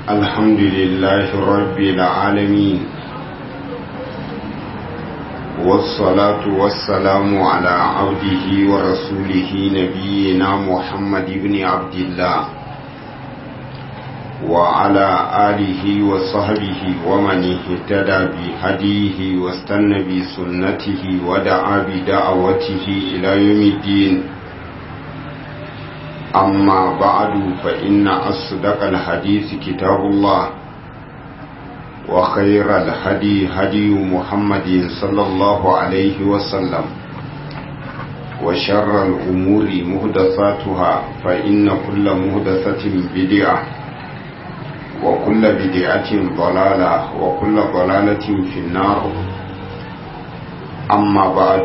الحمد لله رب العالمين والصلاة والسلام على عبده ورسوله نبينا محمد بن عبد الله وعلى آله وصحبه ومن اهتدى بهديه واستنى بسنته ودعا بدعوته إلى يوم الدين أما بعد فإن أصدق الحديث كتاب الله وخير الهدي هدي محمد صلى الله عليه وسلم وشر الأمور مهدثاتها فإن كل مهدثة بدعة وكل بدعة ضلالة وكل ضلالة في النار أما بعد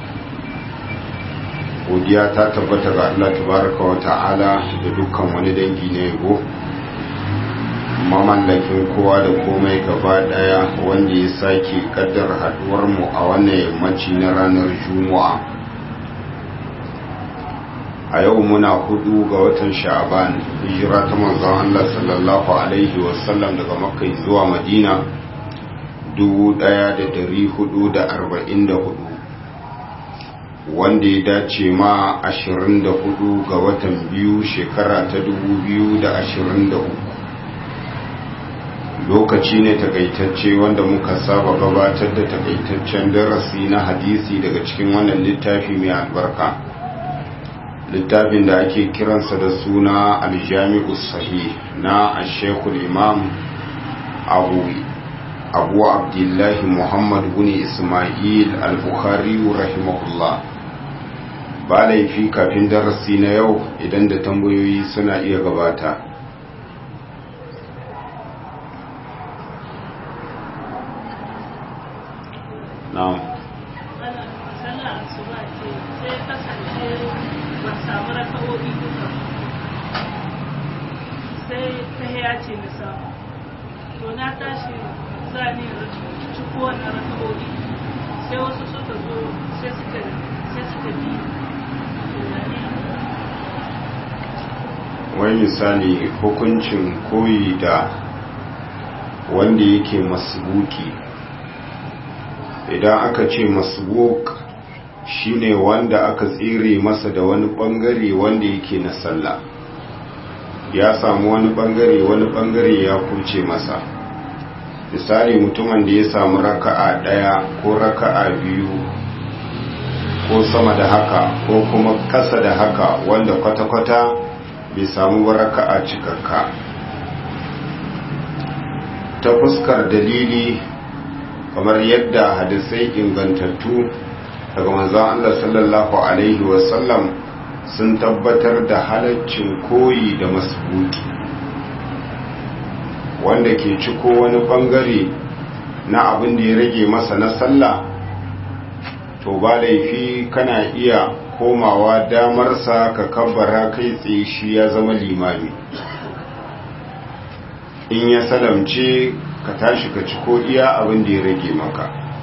godiya ta tabbata ga Allah tabaraka wa ta'ala da dukkan wani dangi na yabo mamallakin kowa da komai gaba daya wanda ya sake kaddar haduwar mu a wannan yammaci na ranar juma'a a yau muna hudu ga watan sha'aban hijira ta manzon Allah sallallahu alaihi wasallam daga makka zuwa madina 1444 wanda ya dace ma 24 ga watan biyu shekara ta 2023 lokaci ne takaitacce wanda muka saba gabatar da takaitaccen darasi na hadisi daga cikin wannan littafi mai albarka littafin da ake kiransa da suna aljami'u sahih na ashekul imam abu abu abdullahi muhammad bin ismail al-bukhari rahimahullah ba laifi kafin darasi na yau idan da tambayoyi suna iya gabata na'am sai ta ya ce na samu to na tashi za ni ciko wannan raka'o'i sai wasu suka zo sai suka sai suka bi wai misali hukuncin koyi da wanda yake masbuki idan aka ce masbuk shine wanda aka tsire masa da wani bangare wanda yake na sallah ya samu wani bangare wani bangare ya kuce masa misali mutumin da ya samu raka'a daya ko raka'a biyu ko sama da haka ko kuma kasa da haka wanda kwata-kwata bai samu raka'a cikakka ta fuskar dalili kamar yadda hadisai ingantattu daga manzon Allah sallallahu alaihi wasallam sun tabbatar da halaccin koyi da masbuki wanda ke ciko wani bangare na abin da ya rage masa na sallah to ba laifi kana iya komawa damarsa ka kabbara kai tsaye shi ya zama limami in ya salamce ka tashi ka ciko iya abin da ya rage maka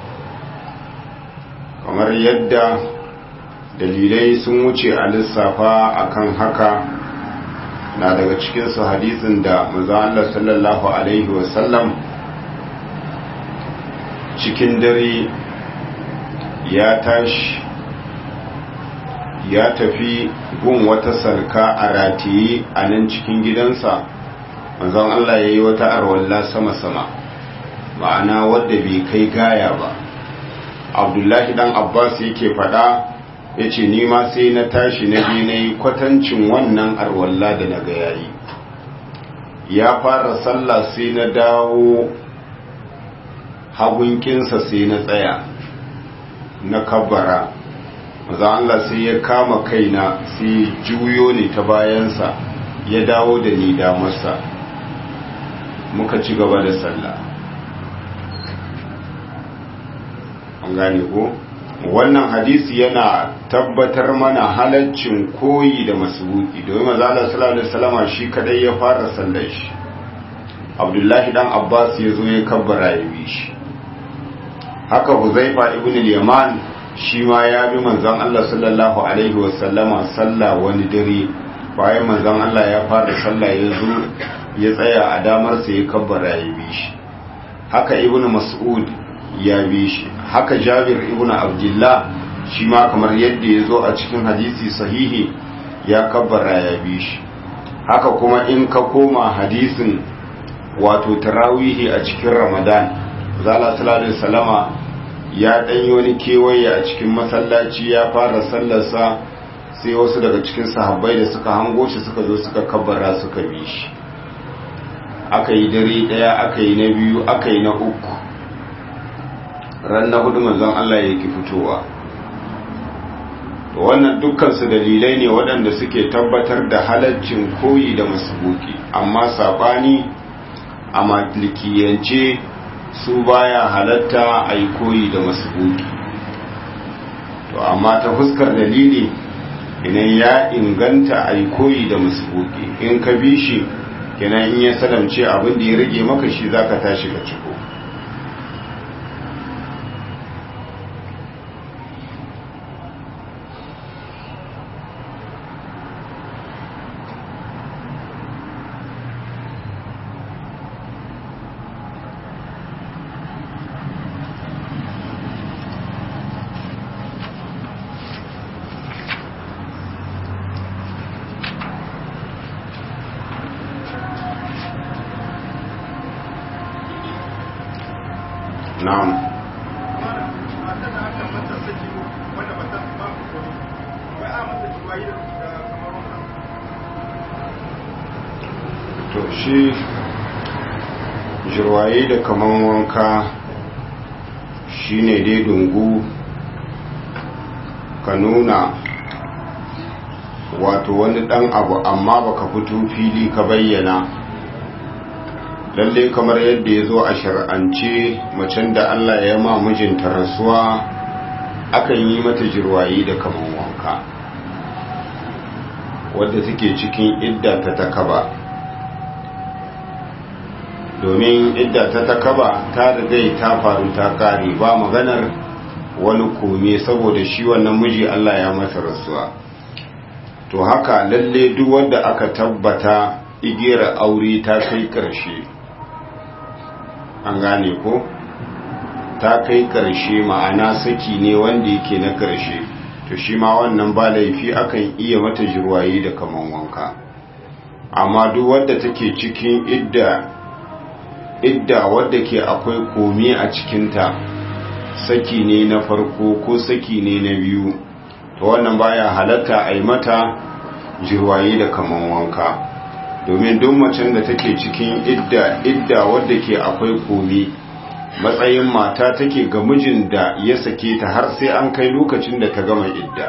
kamar yadda dalilai sun wuce a lissafa akan haka na daga cikinsu hadisin da maza Allah sallallahu Alaihi wasallam cikin dare ya tashi ya tafi gun wata sarka a rataye a nan cikin gidansa manzon Allah ya yi wata arwalla sama-sama ma'ana wadda bai kai gaya ba abdullahi dan abbas yake fada ya ce nima sai na tashi na bi na yi kwatancin wannan arwalla da na yayi ya fara sallah sai na dawo hagunkinsa sai na tsaya na kabbara maza Allah sai ya kama kaina sai juyo ne ta bayansa ya dawo da ni damarsa muka ci gaba da sallah an gane ko wannan hadisi yana tabbatar mana halaccin koyi da masubuki domin maza Allah sallallahu alaihi wasallama shi kadai ya fara sallar shi Abdullahi dan Abbas ya zo ya kabbara ya bi shi haka Huzaifa ibn al-Yaman shi ma ya bi manzon Allah sallallahu alaihi wasallama sallah wani dare bayan manzon Allah ya fara sallah ya zo ya tsaya a damarsa ya kabbara ya bi shi haka ibn mas'ud ya bi shi haka jabir ibn abdullah shi ma kamar yadda ya zo a cikin hadisi sahihi ya kabbara ya bi shi haka kuma in ka koma hadisin wato tarawihi a cikin ramadan zala sallallahu salama ya ɗanyi wani kewaye a cikin masallaci ya fara sallarsa sai wasu daga cikin sahabbai da suka hango shi suka zo suka kabbara suka bi shi aka yi dare ɗaya aka yi na biyu aka yi na uku ran na hudu manzon Allah ya ki fitowa wannan dukkansu dalilai ne waɗanda suke tabbatar da halaccin koyi da masubuki amma saɓani a malikiyance su baya halatta a yi koyi da masubuki to amma ta fuskar dalili idan ya inganta a yi koyi da masubuki in ka bi shi kenan in ya salamce abin da ya rage maka shi zaka tashi ka ciko na'am to shi jirwaye da kaman wanka shine dai dungu ka nuna wato wani dan abu amma baka fito fili ka bayyana lalle kamar yadda ya zo a shar'ance macen da Allah ya ma mijinta rasuwa akan yi mata jirwayi da kaman wanka wadda take cikin idda ta takaba domin idda ta takaba ta rigai ta faru ta kare ba maganar wani kome saboda shi wannan miji Allah ya masa rasuwa to haka lalle duk wanda aka tabbata igiyar aure ta kai ƙarshe an gane ko ta kai ƙarshe ma'ana saki ne wanda yake na ƙarshe to shi ma wannan ba laifi akan iya mata jirwayi da kaman wanka amma duk wadda take cikin idda idda wadda ke akwai komi a cikinta saki ne na farko ko saki ne na biyu to wannan baya halatta a yi mata jirwayi da kaman wanka domin duk macen da take cikin idda idda wadda ke akwai komi matsayin mata take ga mijin da ya sake ta har sai an kai lokacin da ta gama idda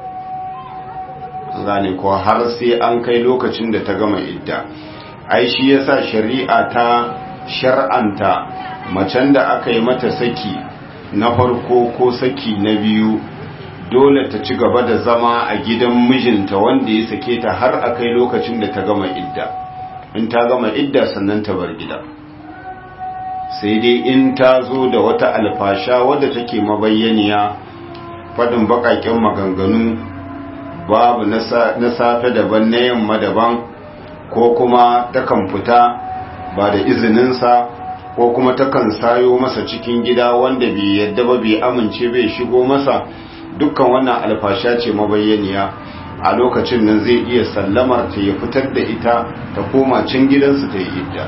gane ko har sai an kai lokacin da ta gama idda ai shi yasa shari'a ta shar'anta macen da aka yi mata saki na farko ko saki na biyu dole ta ci gaba da zama a gidan mijinta wanda ya sake ta har a kai lokacin da ta gama idda in ta gama idda sannan ta bar gida sai dai in ta zo da wata alfasha wadda take mabayyaniya fadin bakaken maganganu babu na safe daban na yamma daban ko kuma takan fita ba da izininsa ko kuma takan sayo masa cikin gida wanda bai yadda ba bai amince bai shigo masa dukkan wannan alfasha ce mabayyaniya a lokacin nan zai iya sallamar ta ya fitar da ita ta koma cin gidansu ta yi idda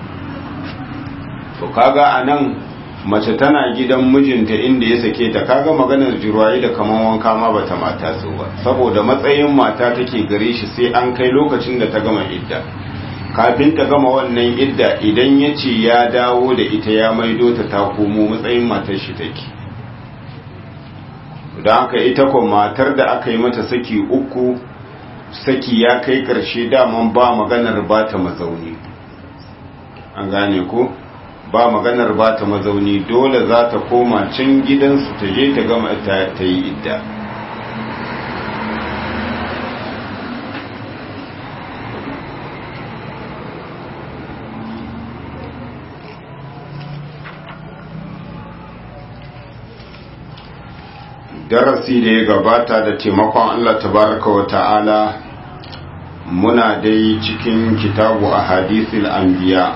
to kaga a nan mace tana gidan mijinta inda ya sake ta kaga maganar jirwaye da kaman wanka ma bata mata so ba saboda matsayin mata take gare shi sai an kai lokacin da ta gama idda kafin ta gama wannan idda idan ya ce ya dawo da ita ya maido ta ta komo matsayin matar shi take don haka ita ko matar da aka yi mata saki uku saki ya kai karshe daman ba maganar ba ta mazauni an gane ko ba maganar ba ta mazauni dole za ta koma can gidansu ta je ta gama ta yi idda darasi da ya gabata da taimakon Allah tabaraka wa ta'ala muna dai cikin kitabu a hadisul anbiya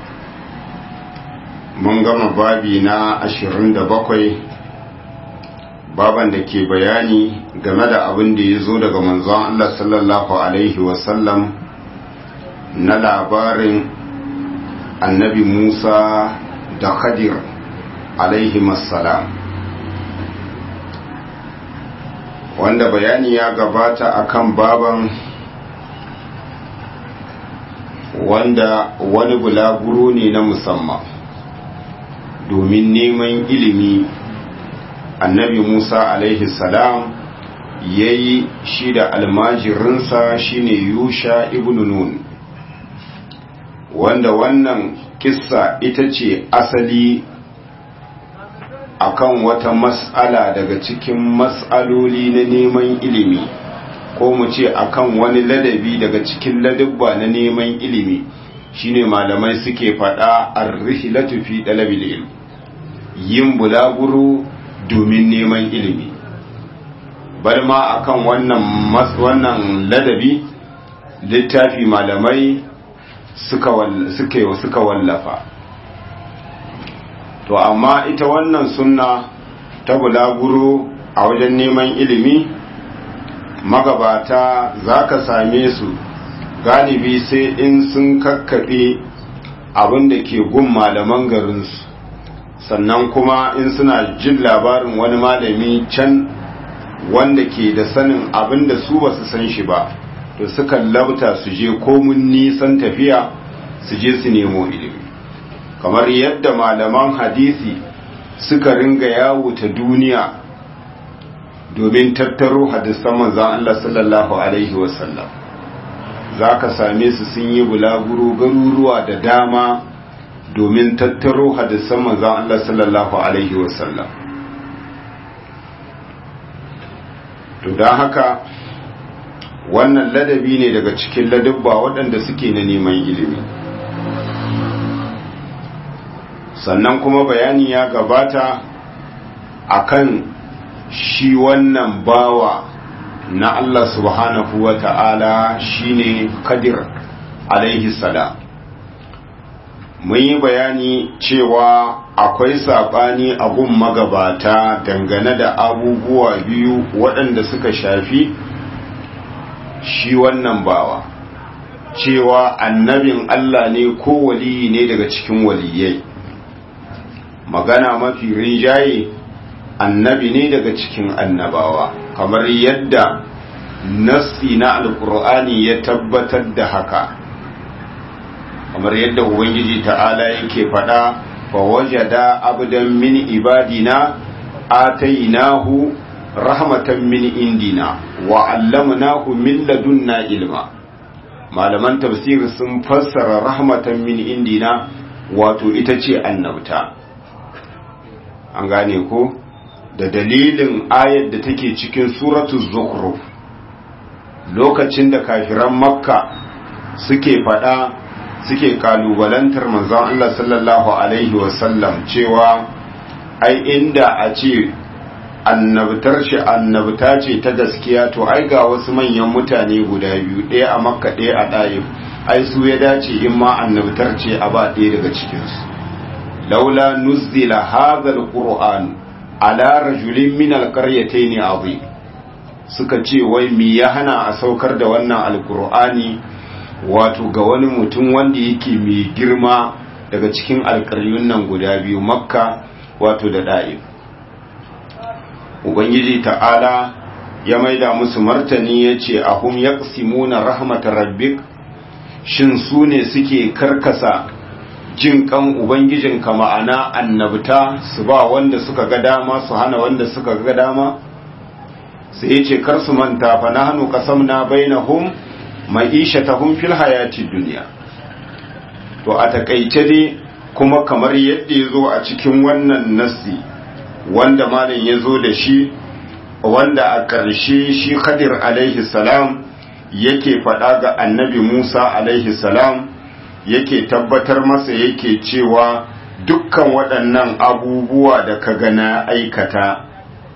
mun gama babi na ashirin da bakwai baban da ke bayani game da abin da ya zo daga manzon Allah sallallahu Alaihi wasallam na labarin annabi Musa da Khadir alaihi salam wanda bayani ya gabata akan baban wanda wani bulaguro ne na musamman domin neman ilimi annabi musa alaihi salam ya yi shi da almajirinsa shine yusha ibn nun wanda wannan kissa ita ce asali akan wata mas'ala daga cikin mas'aloli na neman ilimi ko mu ce akan wani ladabi daga cikin ladabba na neman ilimi shine malamai suke faɗa ar-rihlatu fi talabil ilm yin bulaguro domin neman ilimi bar ma akan wannan wannan ladabi littafi malamai suka suka suka wallafa to amma ita wannan sunna ta bulaguro a wajen neman ilimi magabata za ka same su galibi sai in sun kakkaɓe abin da ke gun malaman garinsu sannan kuma in suna jin labarin wani malami can wanda ke da sanin abin da su ba su san shi ba to sukan labta su je komun nisan tafiya su je su nemo ilimi kamar yadda malaman hadisi suka ringa yawo ta duniya domin tattaro hadisan manzan Allah sallallahu Alaihi wasallam za ka same su sun yi bulaguro garuruwa da dama domin tattaro hadisan manzan Allah sallallahu Alaihi wasallam to don haka wannan ladabi ne daga cikin ladabba waɗanda suke na neman ilimi sannan kuma bayani ya gabata akan shi wannan bawa na Allah subhanahu wa ta'ala shine kadir alaihi salam mun yi bayani cewa akwai saɓani abun magabata dangane da abubuwa biyu waɗanda suka shafi shi wannan bawa cewa annabin Allah ne ko waliyi ne daga cikin waliyai magana mafi rinjaye annabi ne daga cikin annabawa kamar yadda nassi na alkur'ani ya tabbatar da haka kamar yadda ubangiji ta'ala yake faɗa fa wajada abdan min ibadina atainahu rahmatan min indina wa allamnahu min ladunna ilma malaman tafsir sun fassara rahmatan min indina wato ita ce annabta an gane ko da dalilin ayar da take cikin suratu zukhruf lokacin da kafiran makka suke fada suke kalubalantar manzon Allah sallallahu alaihi wasallam cewa ai inda a ce annabtar shi annabta ce ta gaskiya to ai ga wasu manyan mutane guda biyu ɗaya a makka ɗaya a ɗayif ai su ya dace in ma annabtar ce a ba ɗaya daga cikinsu laula nuzzila hadha alquran ala rajulin min alqaryatayn azim suka ce wai mi ya hana a saukar da wannan alqur'ani wato ga wani mutum wanda yake mai girma daga cikin alƙaryun nan guda biyu makka wato da da'if ubangiji ta'ala ya maida musu martani ya ce ahum yaqsimuna rahmatar rabbik shin su ne suke karkasa jin kan ubangijinka ma'ana annabta su ba wanda suka ga dama su hana wanda suka ga dama sai ya ce kar su manta fa nahnu qasamna bainahum ma'ishatahum fil hayati dunya to a takaice dai kuma kamar yadda ya zo a cikin wannan nassi wanda malam ya zo da shi wanda a ƙarshe shi khadir alaihi salam yake faɗa ga annabi musa alaihi salam yake tabbatar masa yake cewa dukkan waɗannan abubuwa da ka ga na aikata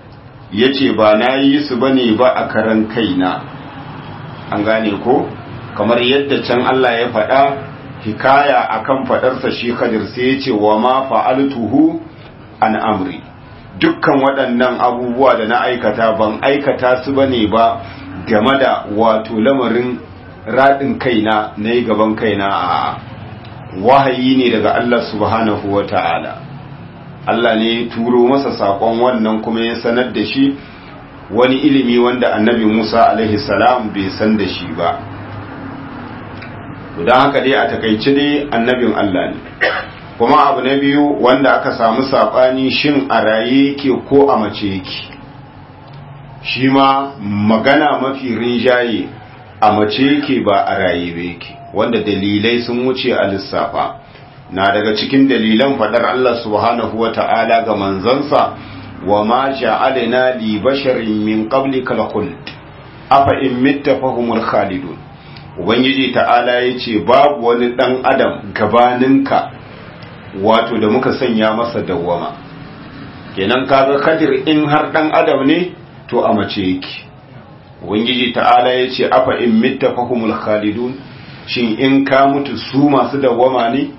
ya ce ba na yi su ba ne ba a karan kaina an gane ko kamar yadda can Allah ya faɗa hikaya akan faɗarsa shi Khadir sai ya ce wa ma fa'altuhu an amri dukkan waɗannan abubuwa da na aikata ban aikata su bane ba game da wato lamarin raɗin kaina na yi gaban kaina a wahayi ne daga Allah subhanahu wa ta'ala Allah ne ya turo masa saƙon wannan kuma ya sanar da shi wani ilimi wanda annabi Musa alaihi salam bai san da shi ba don haka dai a takaice dai annabin Allah ne kuma abu na biyu wanda aka samu saɓani shin a raye yake ko a mace yake shi ma magana mafi rinjaye a mace yake ba a raye ba yake wanda dalilai sun wuce a lissafa na daga cikin dalilan faɗar Allah subhanahu wa ta'ala ga manzansa wa ma ja'alna li basharin min qablika al-khuld afa in mitta fahumul khalidun ubangiji ta'ala yace babu wani dan adam gabaninka wato da muka sanya masa dawwama kenan kaga kadir in har dan adam ne to a mace yake ubangiji ta'ala yace afa in mitta fahumul khalidun shin in ka mutu su masu dawwama ne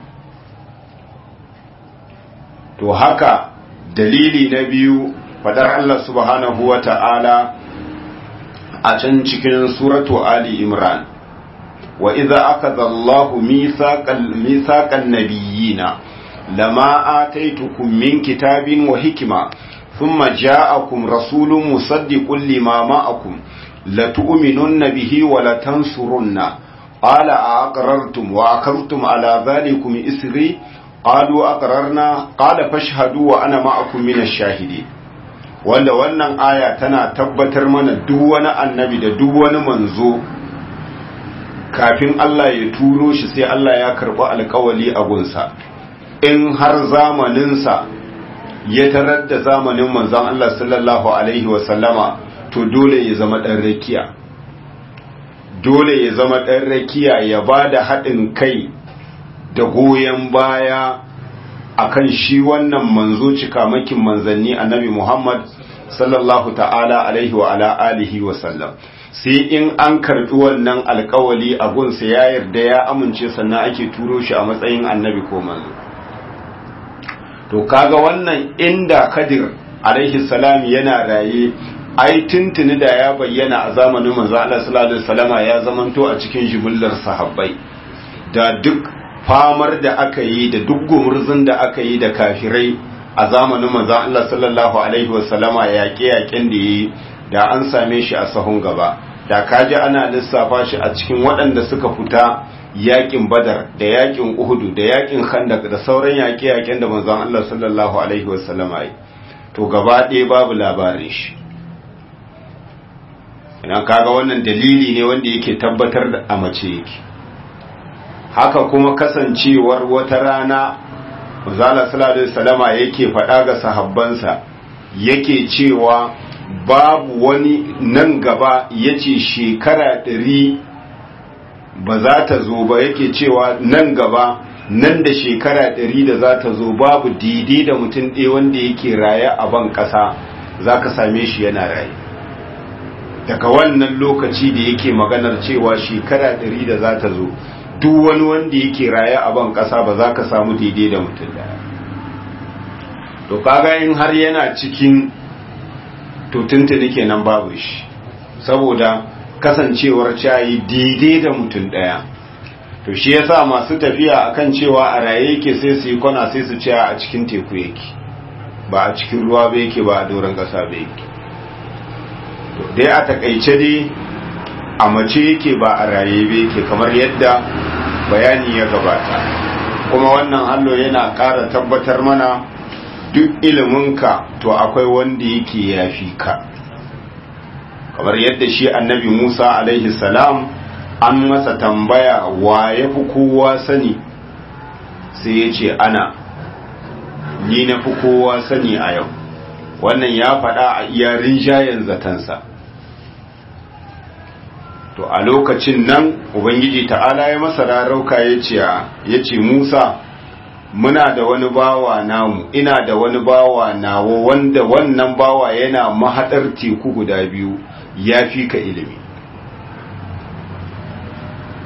to haka dalili na biyu fadar Allah subhanahu wa ta'ala a can cikin suratu Ali Imran wa iza aka zallahu misaƙan nabiyina lama ataitukum min kitabin wa hikima thumma ja'akum rasulun musaddiqun lima ma'akum latu'minunna bihi wa latansurunna qala aqrartum wa akhadhtum ala dhalikum isri qalu aqrarna qala fashhadu wa ana ma'akum minash shahidin wanda wannan aya tana tabbatar mana duk wani annabi da duk wani manzo kafin Allah ya turo shi sai Allah ya karɓi alkawali a gunsa in har zamaninsa ya tarar da zamanin manzon Allah sallallahu alaihi wasallama to dole ya zama ɗan rakiya dole ya zama ɗan rakiya ya ba da haɗin kai da goyon baya akan shi wannan manzo cikamakin manzanni annabi Muhammad sallallahu ta'ala alaihi wa ala alihi wa sallam sai in an karbi wannan alkawali a gunsa ya yarda ya amince sannan ake turo shi a matsayin annabi ko manzo to kaga wannan inda Kadir alaihi salam yana raye ai tuntuni da ya bayyana a zamanin manzo Allah sallallahu alaihi wasallama ya zamanto a cikin jibullar sahabbai da duk famar da aka yi da duk gumurzun da aka yi da kafirai a zamanin manzo Allah sallallahu alaihi wasallama yaƙe-yaƙen da yi da an same shi a sahun gaba da kaji ana lissafa shi a cikin waɗanda suka fita yaƙin badar da yaƙin uhudu da yaƙin khandak da sauran yaƙe-yaƙen da manzon Allah sallallahu alaihi wasallama yi to gaba ɗaya babu labarin shi ina kaga wannan dalili ne wanda yake tabbatar da a mace yake haka kuma kasancewar wata rana Mazala sallallahu alaihi salama yake faɗa ga sahabbansa yake cewa babu wani nan gaba yace shekara ɗari ba za ta zo ba yake cewa nan gaba nan da shekara ɗari da za ta zo babu daidai da mutum ɗaya wanda yake raye a ban ƙasa za ka same shi yana raye daga wannan lokaci da yake maganar cewa shekara ɗari da za ta zo duk wani wanda yake raye a ban ƙasa ba za ka samu daidai da mutum daya to kaga in har yana cikin to tuntuni kenan babu shi saboda kasancewar cayi daidai da mutum daya to shi yasa masu tafiya akan cewa a raye yake sai su yi kwana sai su ce a cikin teku yake ba a cikin ruwa ba yake ba a doron ƙasa ba yake to dai a takaice dai a mace yake ba a raye ba yake kamar yadda bayani ya gabata kuma wannan hallo yana ƙara tabbatar mana duk iliminka to akwai wanda yake yafi ka kamar yadda shi annabi musa alaihi salam an masa tambaya wa ya fi kowa sani sai ya ce ana ni na fi kowa sani a yau wannan ya faɗa a iya rinjayen zatansa to a lokacin nan ubangiji ta'ala ya masa rarauka ya ce musa muna da wani bawa namu ina da wani bawa nawo wanda wannan bawa yana mahaɗar teku guda biyu ya fi ka ilimi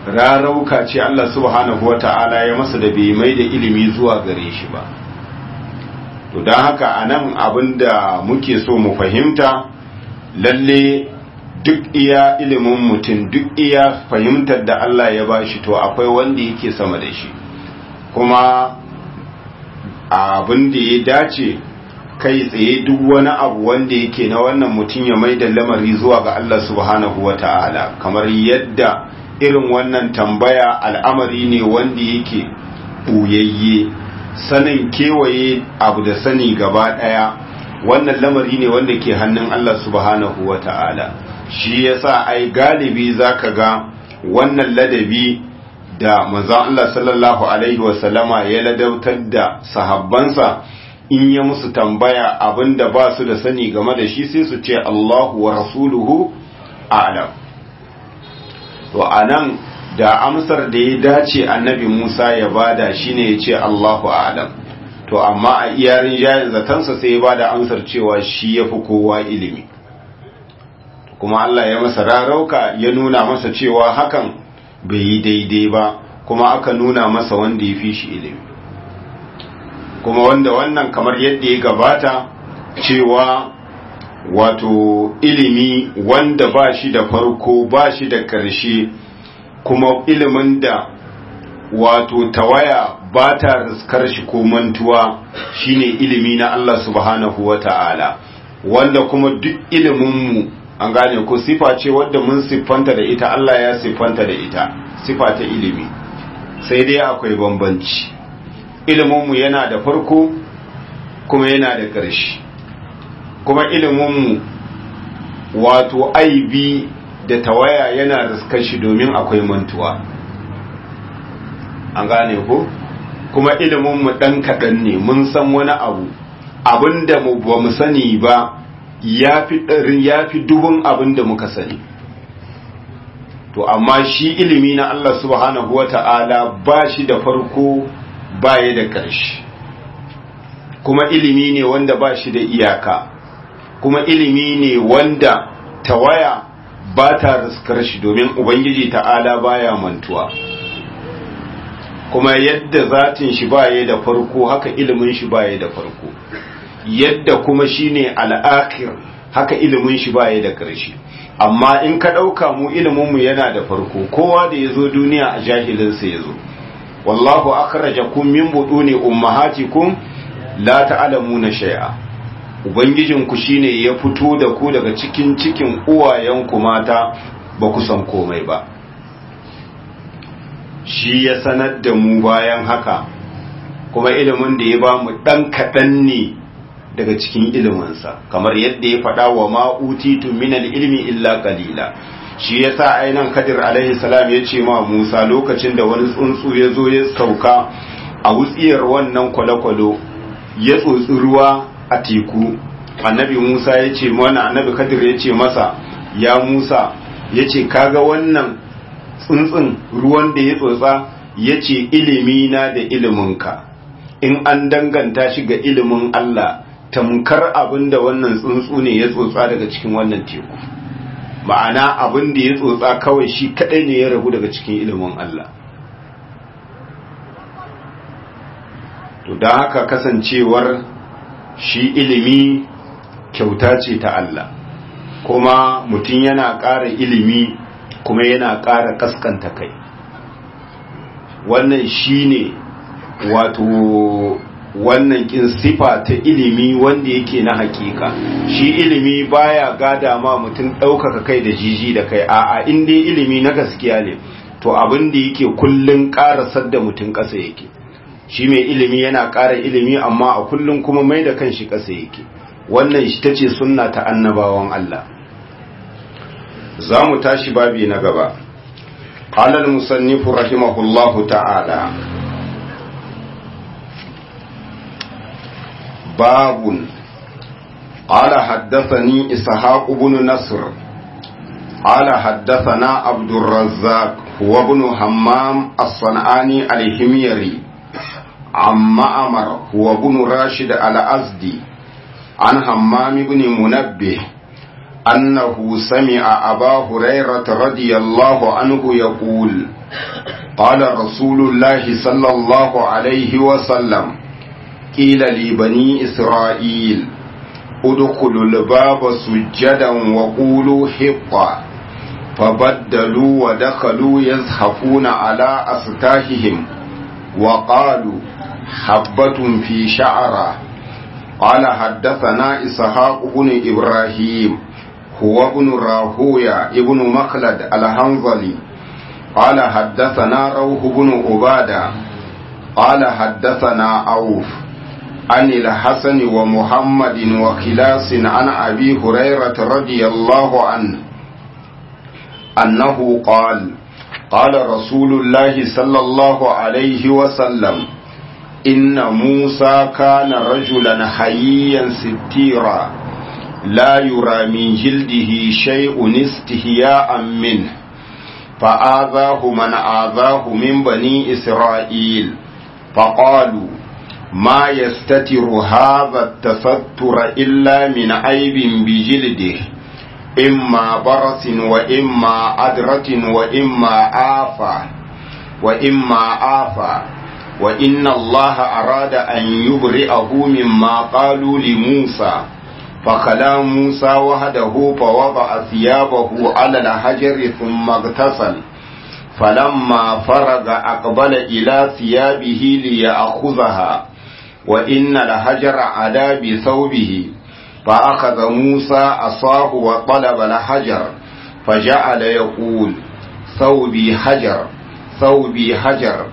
rarauka ce Allah subhanahu wata'ala ya masa da bai mai da ilimi zuwa gare shi ba to don haka anan abinda muke so mu fahimta lalle duk iya ilimin mutum duk iya fahimtar da Allah ya ba shi to akwai wanda yake sama da shi kuma abin da ya dace kai tsaye duk wani abu wanda yake na wannan mutum ya mai da lamari zuwa ga Allah subhanahu wa ta'ala kamar yadda irin wannan tambaya al'amari ne wanda yake ɓuyayye sanin kewaye abu da sani gaba ɗaya wannan lamari ne wanda ke hannun Allah subhanahu wa ta'ala shi yasa ai galibi zaka ga wannan ladabi da manzon Allah sallallahu alaihi wasallama ya ladautar da sahabbansa in ya musu tambaya abinda ba su da sani game da shi sai su ce Allahu wa rasuluhu a'lam to anan da amsar da ya dace annabi Musa ya bada shine ya ce Allahu a'lam to amma a iyarin jayin zatansa sai ya bada amsar cewa shi yafi kowa ilimi kuma Allah ya masa rarauka ya nuna masa cewa hakan bai yi daidai ba kuma aka nuna masa wanda ya fi shi ilimi kuma wanda wannan kamar yadda ya gabata cewa wato ilimi wanda ba shi da farko ba shi da ƙarshe kuma ilimin da wato tawaya ba ta riskar shi ko mantuwa shine ilimi na Allah subhanahu wa ta'ala wanda kuma duk iliminmu an gane ko sifa ce wadda mun siffanta da ita Allah ya siffanta da ita sifa ta ilimi sai dai akwai bambanci iliminmu yana da farko kuma yana da ƙarshe kuma iliminmu wato aibi da tawaya yana riskar shi domin akwai mantuwa an gane ko kuma iliminmu ɗan kaɗan ne mun san wani abu abinda mu ba mu sani ba ya fi dubun abin da muka sani to amma shi ilimi na Allah subhanahu wa ta'ala ba shi da farko ba ya da ƙarshe kuma ilimi ne wanda ba shi da iyaka kuma ilimi ne wanda tawaya ba ta riskar shi domin ubangiji ta'ala baya mantuwa kuma yadda zatin shi ba ya da farko haka ilimin shi ba ya da farko yadda kuma shine al'akir haka ilimin shi baya da ƙarshe amma in ka ɗauka mu iliminmu yana da farko kowa da ya zo duniya a jahilinsa ya zo wallahu akhrajakum min buduni ummahatikum la ta'lamuna shay'a ubangijinku shine ya fito da ku daga cikin cikin uwayenku mata ba ku san komai ba shi ya sanar da mu bayan haka kuma ilimin da ya ba mu ɗan kaɗan ne daga cikin iliminsa kamar yadda ya faɗa wa ma'utitu minal ilmi illa qalila shi yasa ainan kadir alaihi salam ya ce ma Musa lokacin da wani tsuntsu ya zo ya sauka a wutsiyar wannan kwale-kwalo ya tsotsi ruwa a teku annabi Musa ya ce mana annabi kadir ya ce masa ya Musa ya ce kaga wannan tsuntsun ruwan da ya tsotsa ya ce ilimina da iliminka in an danganta shi ga ilimin Allah tamkar abin da wannan tsuntsu ne ya tsotsa daga cikin wannan teku ma'ana abin da ya tsotsa kawai shi kadai ne ya rabu daga cikin ilimin Allah to don haka kasancewar shi ilimi kyauta ce ta Allah kuma mutum yana ƙara ilimi kuma yana ƙara kaskanta kai wannan shi ne wato wannan kin sifa ta ilimi wanda yake na hakika shi ilimi baya gada ma mutum ɗaukaka kai da jiji da kai a'a in dai ilimi na gaskiya ne to abin da yake kullun ƙarasar da mutum ƙasa yake shi mai ilimi yana ƙara ilimi amma a kullun kuma mai da kanshi ƙasa yake wannan shi tace sunna ta annabawan Allah za mu tashi babi na gaba قال المصنف رحمه الله تعالى باب قال حدثني إسحاق بن نصر قال حدثنا عبد الرزاق هو ابن همام الصنعاني الحميري عن معمر هو ابن راشد الأزدي عن همام بن منبه أنه سمع أبا هريرة رضي الله عنه يقول قال رسول الله صلى الله عليه وسلم قيل لبني إسرائيل ادخلوا الباب سجدا وقولوا حطة فبدلوا ودخلوا يزحفون على أستاههم وقالوا حبة في شعره قال حدثنا إسحاق بن إبراهيم هو ابن راهويا ابن مخلد الهنظلي قال حدثنا روح بن عبادة قال حدثنا عوف عن الحسن ومحمد وخلاص عن أبي هريرة رضي الله عنه أنه قال قال رسول الله صلى الله عليه وسلم إن موسى كان رجلا حييا ستيرا لا يرى من جلده شيء استهياء منه فآذاه من آذاه من بني إسرائيل فقالوا ما يستتر هذا التستر إلا من عيب بجلده إما برس وإما أدرة وإما آفة وإما آفة وإن الله أراد أن يبرئه مما قالوا لموسى فخلا موسى وحده فوضع ثيابه على الحجر ثم اغتسل فلما فرغ أقبل إلى ثيابه ليأخذها وإن الحجر عدا بثوبه فأخذ موسى أصاه وطلب الحجر فجعل يقول ثوبي حجر ثوبي حجر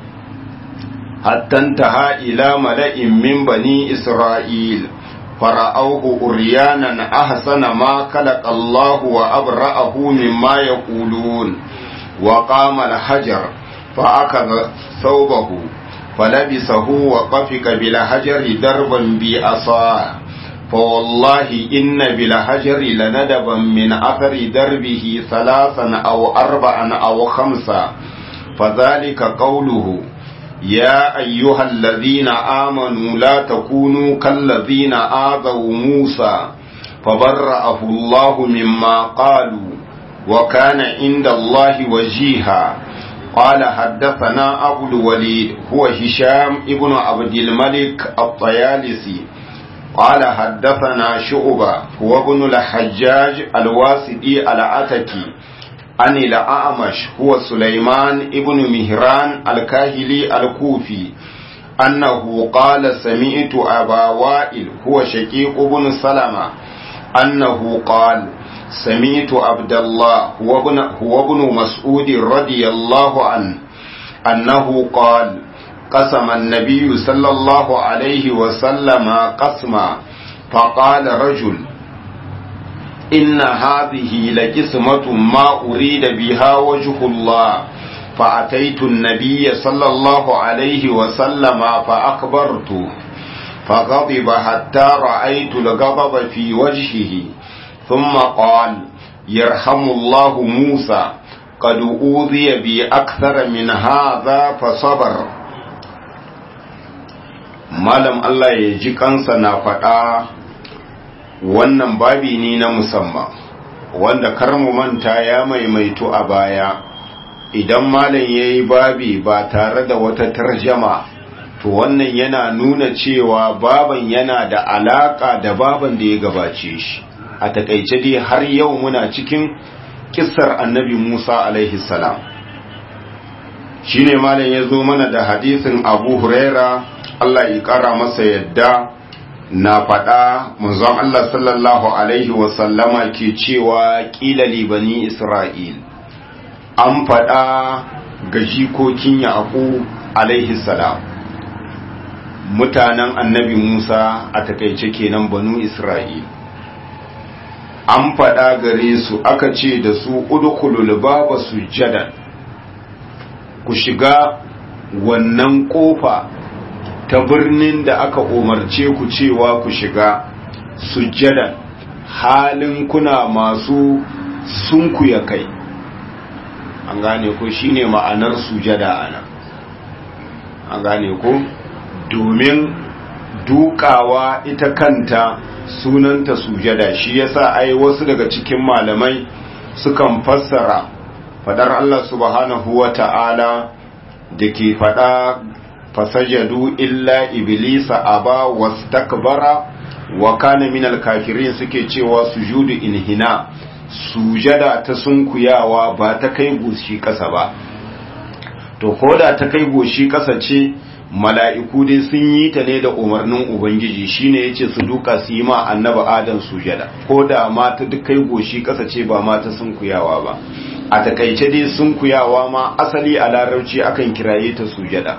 حتى انتهى إلى ملئ من بني إسرائيل فرأوه أريانا أحسن ما خلق الله وأبرأه مما يقولون وقام الحجر فأخذ ثوبه فلبسه وقفك بالحجر دربا بأصاه فوالله إن بالحجر لندبا من أثر دربه ثلاثا أو أربعا أو خمسا فذلك قوله يا أيها الذين آمنوا لا تكونوا كالذين آذوا موسى فبرأه الله مما قالوا وكان عند الله وجيها قال حدثنا أبو الوليد هو هشام ابن عبد الملك الطيالسي قال حدثنا شعبة هو ابن الحجاج الواسدي العتكي عن الأعمش هو سليمان ابن مهران الكاهلي الكوفي أنه قال سمعت أبا وائل هو شقيق بن سلمة أنه قال سمعت عبد الله هو ابن, هو ابن مسعود رضي الله عنه أنه قال قسم النبي صلى الله عليه وسلم قسما فقال رجل إن هذه لقسمة ما أريد بها وجه الله فأتيت النبي صلى الله عليه وسلم فأخبرته فغضب حتى رأيت الغضب في وجهه ثم قال يرحم الله موسى قد أوذي بأكثر من هذا فصبر malam Allah ya ji kansa na faɗa wannan babi ne na musamman wanda kar mu manta ya maimaito a baya idan malam ya yi babi ba tare da wata tarjama to wannan yana nuna cewa baban yana da alaka da baban da ya gabace shi a takaice dai har yau muna cikin kissar annabi Musa alaihi salam shine malam ya zo mana da hadisin Abu Huraira Allah ya kara masa yadda na faɗa manzon Allah sallallahu alaihi wasallama ke cewa ƙila libani Isra'il an faɗa ga jikokin Yaƙub alaihi salam mutanen annabi Musa a takaice kenan banu Isra'il an faɗa gare su aka ce da su udkhulul baba sujjadan ku shiga wannan kofa ta birnin da aka umarce ku cewa ku shiga sujjadan halin kuna masu sunkuya kai an gane ko shine ma'anar sujada ana an gane ko domin dukawa ita kanta sunanta sujada shi yasa ai wasu daga cikin malamai sukan fassara fadar Allah subhanahu wa ta'ala da ke fada fasajadu illa iblisa aba wastakbara wa kana minal kafirin suke cewa sujudu inhina sujada ta sunkuyawa ba ta kai goshi kasa ba to koda ta kai goshi kasa ce mala'iku dai sun yi ta ne da umarnin ubangiji shine yace su duka su yi ma annabi adam sujada koda ma ta duk kai goshi kasa ce ba ma ta sunkuyawa ba a takaice dai sunkuyawa ma asali a larabci akan kiraye ta sujada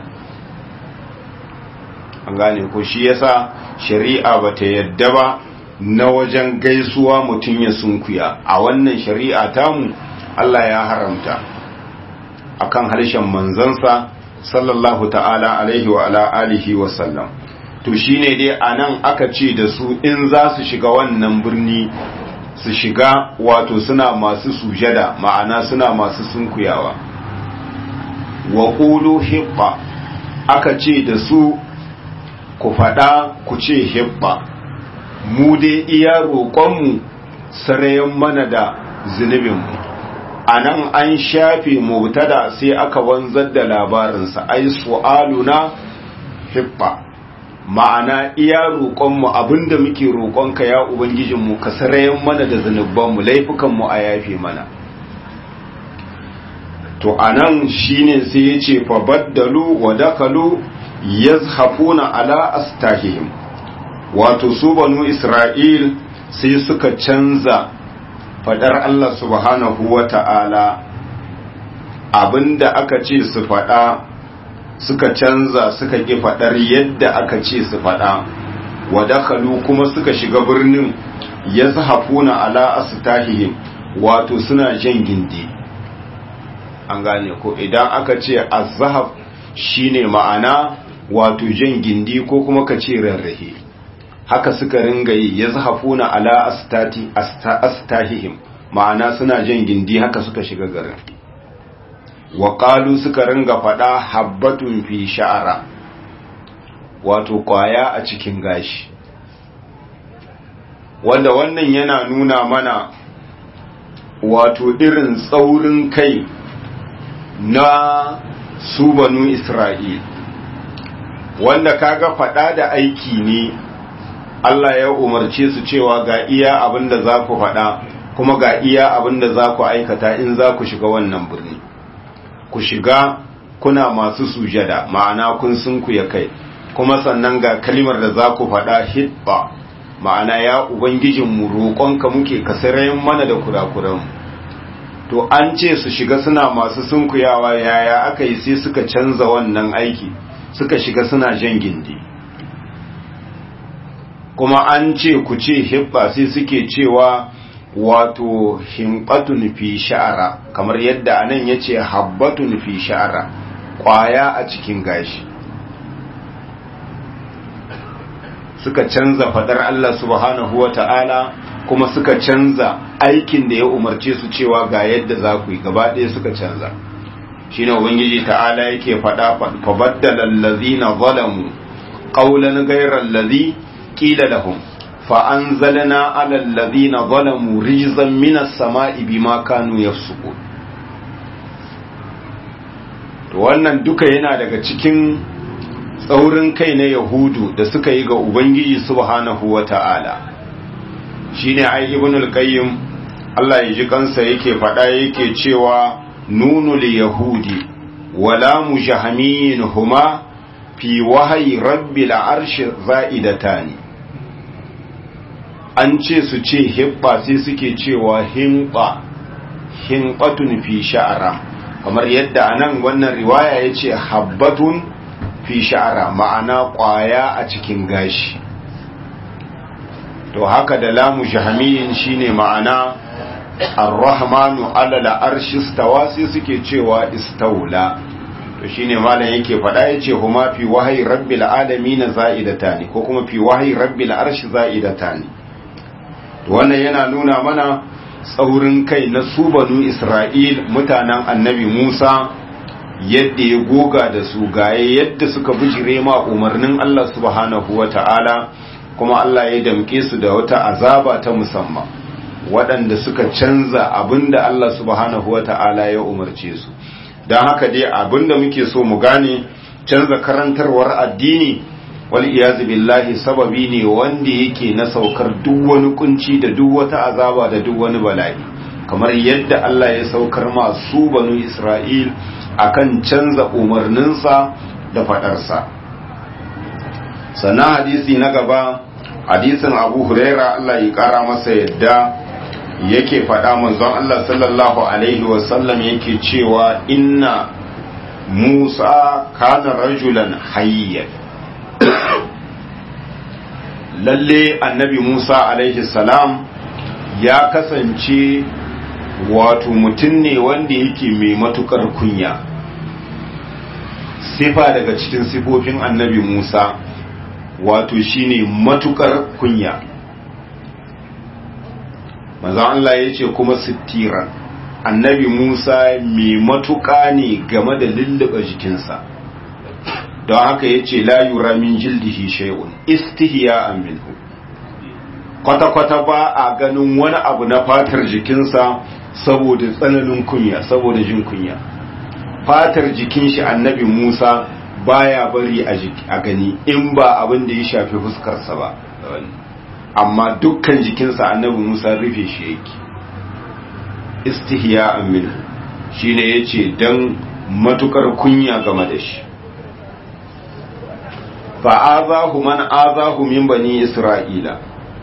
an gane ko shi yasa shari'a bata yadda ba na wajen gaisuwa mutum ya sunkuya a wannan shari'a tamu Allah ya haramta akan harshen manzansa sallallahu ta'ala alaihi wa ala alihi wa sallam to shine dai anan aka ce da su in za su shiga wannan birni su shiga wato suna masu sujada ma'ana suna masu sunkuyawa wa qulu hibba aka ce da su ku faɗa ku ce hibba mu dai iya roƙonmu sarayen mana da zunubinmu a nan an shafe mubtada sai aka wanzar da labarinsa ai su'aluna hibba ma'ana iya roƙonmu abinda muke roƙonka ya ubangijinmu ka sarayen mana da zunubanmu laifukanmu a yafe mana to anan shine sai ya ce fa baddalu wa dakalu yazhafuna ala astahihim wato su banu isra'il sai suka canza fadar Allah subhanahu wa ta'ala abinda aka ce su fada suka canza suka ƙi fadar yadda aka ce su fada wa dakalu kuma suka shiga birnin yazhafuna ala astahihim wato suna jan gindi an gane ko idan aka ce azhaf shine ma'ana wato jan gindi ko kuma ka ce rarrahe haka suka ringa yi ya zahafuna ala astati astahihim ma'ana suna jan gindi haka suka shiga garin wa qalu suka ringa fada habbatun fi sha'ara wato kwaya a cikin gashi wanda wannan yana nuna mana wato irin tsaurin kai na su banu Isra'il, wanda kaga faɗa da aiki ne Allah ya umarce su cewa ga iya abin da za ku faɗa kuma ga iya abin da za ku aikata in za ku shiga wannan birni. Ku shiga kuna masu sujada ma'ana kun sunku ya kai, kuma sannan ga kalimar da za ku faɗa hitba ma'ana ya Ubangijinmu roƙonka muke kasarayen mana da kurakuranmu. to an ce su shiga suna masu sunkuyawa yaya aka yi sai suka canza wannan aiki suka shiga suna jan gindi kuma an ce ku ce hibba sai suke cewa wato himbatun fi sha'ara kamar yadda anan ya ce habbatun fi sha'ara kwaya a cikin gashi suka canza fadar Allah subhanahu wa ta'ala kuma suka canza aikin da ya umarce su cewa ga yadda za ku yi gaba ɗaya suka canza shi ne ubangiji ta'ala yake faɗa fabaddala allazina zalamu qawlan ghayra allazi qila lahum fa anzalna ala allazina zalamu rizan minas sama'i bima kanu yafsukun to wannan duka yana daga cikin tsaurin kai na yahudu da suka yi ga ubangiji subhanahu wata'ala shine ai ibnul qayyim Allah ya ji kansa yake faɗa yake cewa nunul yahudi wala mujahmin huma fi wahyi rabbil arsh za'idatani an ce su ce hibba sai suke cewa himba himbatun fi sha'ara kamar yadda anan wannan riwaya yace habbatun fi sha'ara ma'ana ƙwaya a cikin gashi to haka da lamu jahamiyin shine ma'ana ar-rahmanu ala al-arshi istawa sai suke cewa istaula to shine malam yake faɗa yace huma fi wahyi rabbil alamin za'idatani ko kuma fi wahyi rabbil arshi za'idatani to wannan yana nuna mana tsaurin kai na su banu Isra'il mutanen annabi Musa yadda ya goga da su gaye yadda suka bijire ma umarnin Allah subhanahu wa ta'ala kuma Allah ya damke su da wata azaba ta musamman waɗanda suka canza abinda Allah subhanahu wa ta'ala ya umarce su don haka dai abinda muke so mu gane canza karantarwar addini wal iyazu billahi sababi ne wanda yake na saukar duk wani kunci da duk wata azaba da duk wani bala'i kamar yadda Allah ya saukar masu banu Isra'il akan canza umarninsa da fadarsa sannan hadisi na gaba hadisin abu huraira Allah ya kara masa yadda yake faɗa manzon Allah sallallahu alaihi wasallam yake cewa inna Musa kana rajulan hayyan lalle annabi Musa alaihi salam ya kasance wato mutum ne wanda yake mai matukar kunya sifa daga cikin sifofin annabi Musa wato shine matukar kunya manzon Allah ya ce kuma sittiran annabi Musa mai matuka ne game da lulluɓa jikinsa don haka ya ce la yura min jildihi shay'un istihya minhu kwata-kwata ba a ganin wani abu na fatar jikinsa saboda tsananin kunya saboda jin kunya fatar jikin shi annabi Musa baya bari a gani in ba abin da ya shafi fuskarsa ba amma dukkan jikinsa annabi Musa rufe shi yake istihya minhu shine yace dan matukar kunya game da shi fa'azahu man azahu min bani isra'ila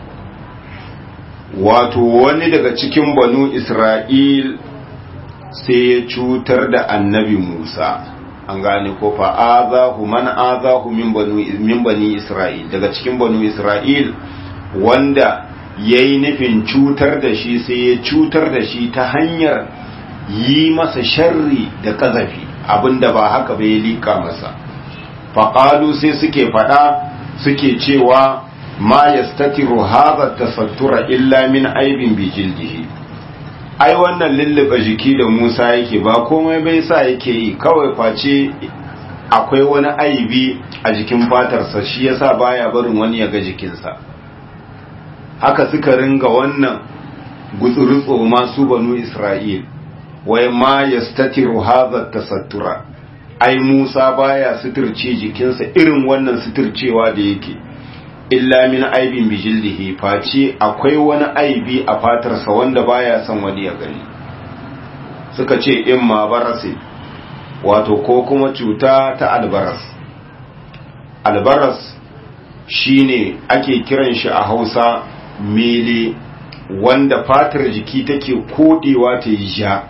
wato wani daga cikin banu isra'il sai ya cutar da annabi musa an gane ko fa'azahu man azahu min bani isra'il daga cikin banu isra'il wanda ya yi nufin cutar da shi sai ya cutar da shi ta hanyar yi masa sharri da ƙazafi abinda ba haka bai liƙa masa faƙalu sai suke faɗa suke cewa ma ya statiru haza tasattura illa min aibin bijildihi ai wannan lullube jiki da musa yake ba komai bai sa yake yi kawai face akwai wani aibi a jikin fatarsa shi yasa baya barin wani ya ga jikinsa haka suka ringa wannan gutsurutso masu banu isra'il wai ma ya statiru haza tasattura ai Musa baya suturce jikinsa irin wannan suturcewa da yake illa min aibin bijildihi face akwai wani aibi a fatarsa wanda baya son wani ya gani suka ce in ma barasi wato ko kuma cuta ta albaras albaras shine ake kiran shi a Hausa mele wanda fatar jiki take kodewa ta yi ja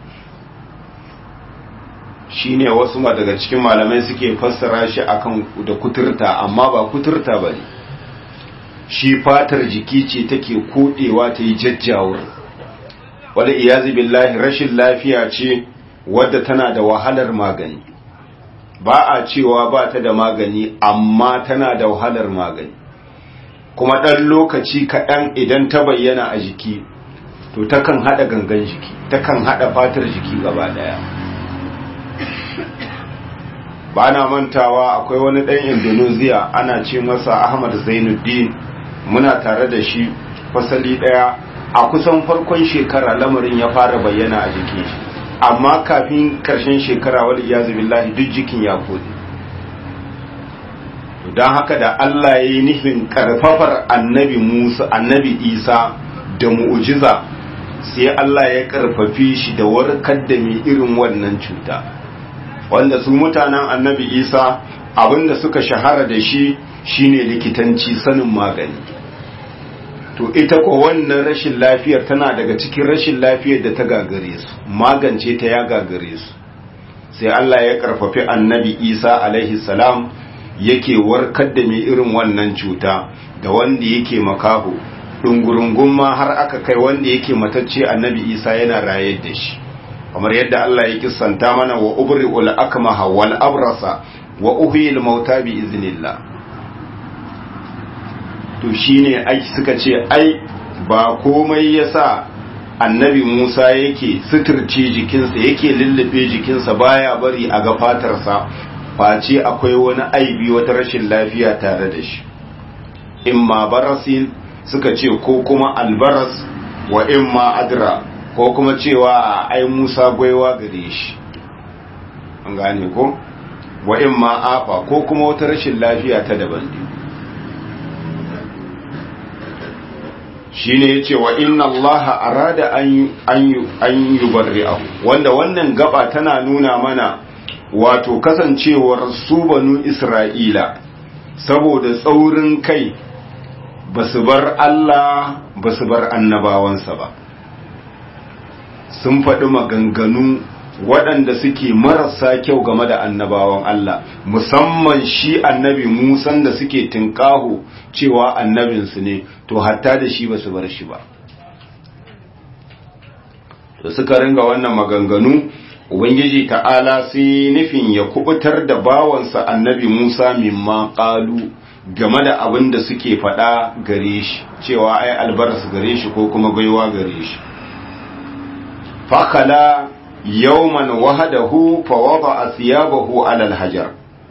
shine wasu ma daga cikin malamai suke fassara shi akan da kuturta amma ba kuturta bane shi fatar jiki ce take kodewa ta yi jajjawur wala iyazi billahi rashin lafiya ce wadda tana da wahalar magani ba a cewa ba ta da magani amma tana da wahalar magani kuma ɗan lokaci kaɗan idan ta bayyana a jiki to takan haɗa gangan jiki takan haɗa fatar jiki gaba ɗaya ba na mantawa akwai wani ɗan indonesia ana ce masa ahmad zainuddin muna tare da shi fasali ɗaya a kusan farkon shekara lamarin ya fara bayyana a jikin shi amma kafin karshen shekara wadda ya billahi duk jikin ya kodi don haka da allah ya yi nufin karfafar annabi musa annabi isa da mu'ujiza sai allah ya karfafi shi da warkar da mai irin wannan cuta wanda su mutanen annabi isa abinda suka shahara da shi shine likitanci sanin magani to ita ko wannan rashin lafiyar tana daga cikin rashin lafiyar da ta gagare su magance ta ya gagare su sai Allah ya karfafi annabi isa alaihi salam yake warkar da mai irin wannan cuta da wanda yake makaho ɗungurungun ma har aka kai wanda yake matacce annabi isa yana raye da shi kamar yadda Allah ya kissanta mana wa ubri'ul akmaha wal abrasa wa uhyil mauta bi iznillah to shine ai suka ce ai ba komai yasa annabi Musa yake suturce jikinsa yake lullube jikinsa baya bari a ga fatarsa face akwai wani aibi wata rashin lafiya tare da shi imma barasin suka ce ko kuma albaras wa imma adra ko kuma cewa ai Musa gwaiwa gare shi an gane ko wa imma afa ko kuma wata rashin lafiya ta daban ne shine yace wa inna allaha arada an an yubarri'ahu wanda wannan gaba tana nuna mana wato kasancewar su banu isra'ila saboda tsaurin kai basu bar Allah basu bar annabawansa ba sun faɗi maganganu waɗanda suke marasa kyau game da annabawan Allah musamman shi annabi Musan da suke tinkaho cewa annabinsu ne to hatta da shi ba su bar shi ba to suka ringa wannan maganganu ubangiji ta'ala sai nufin ya kubutar da bawansa annabi Musa mimma qalu game da abin da suke faɗa gare shi cewa ai albaras gare shi ko kuma baiwa gare shi fakala yawman wahadahu fawada thiyabahu ala alhajar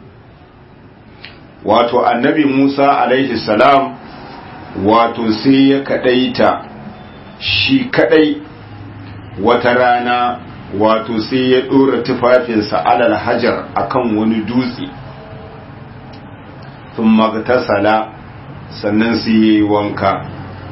wato annabi Musa alaihi salam wato sai ya kadaita shi kadai wata rana wato sai ya dora tufafinsa ala alhajar akan wani dutse thumma magtasala sannan sai yayi wanka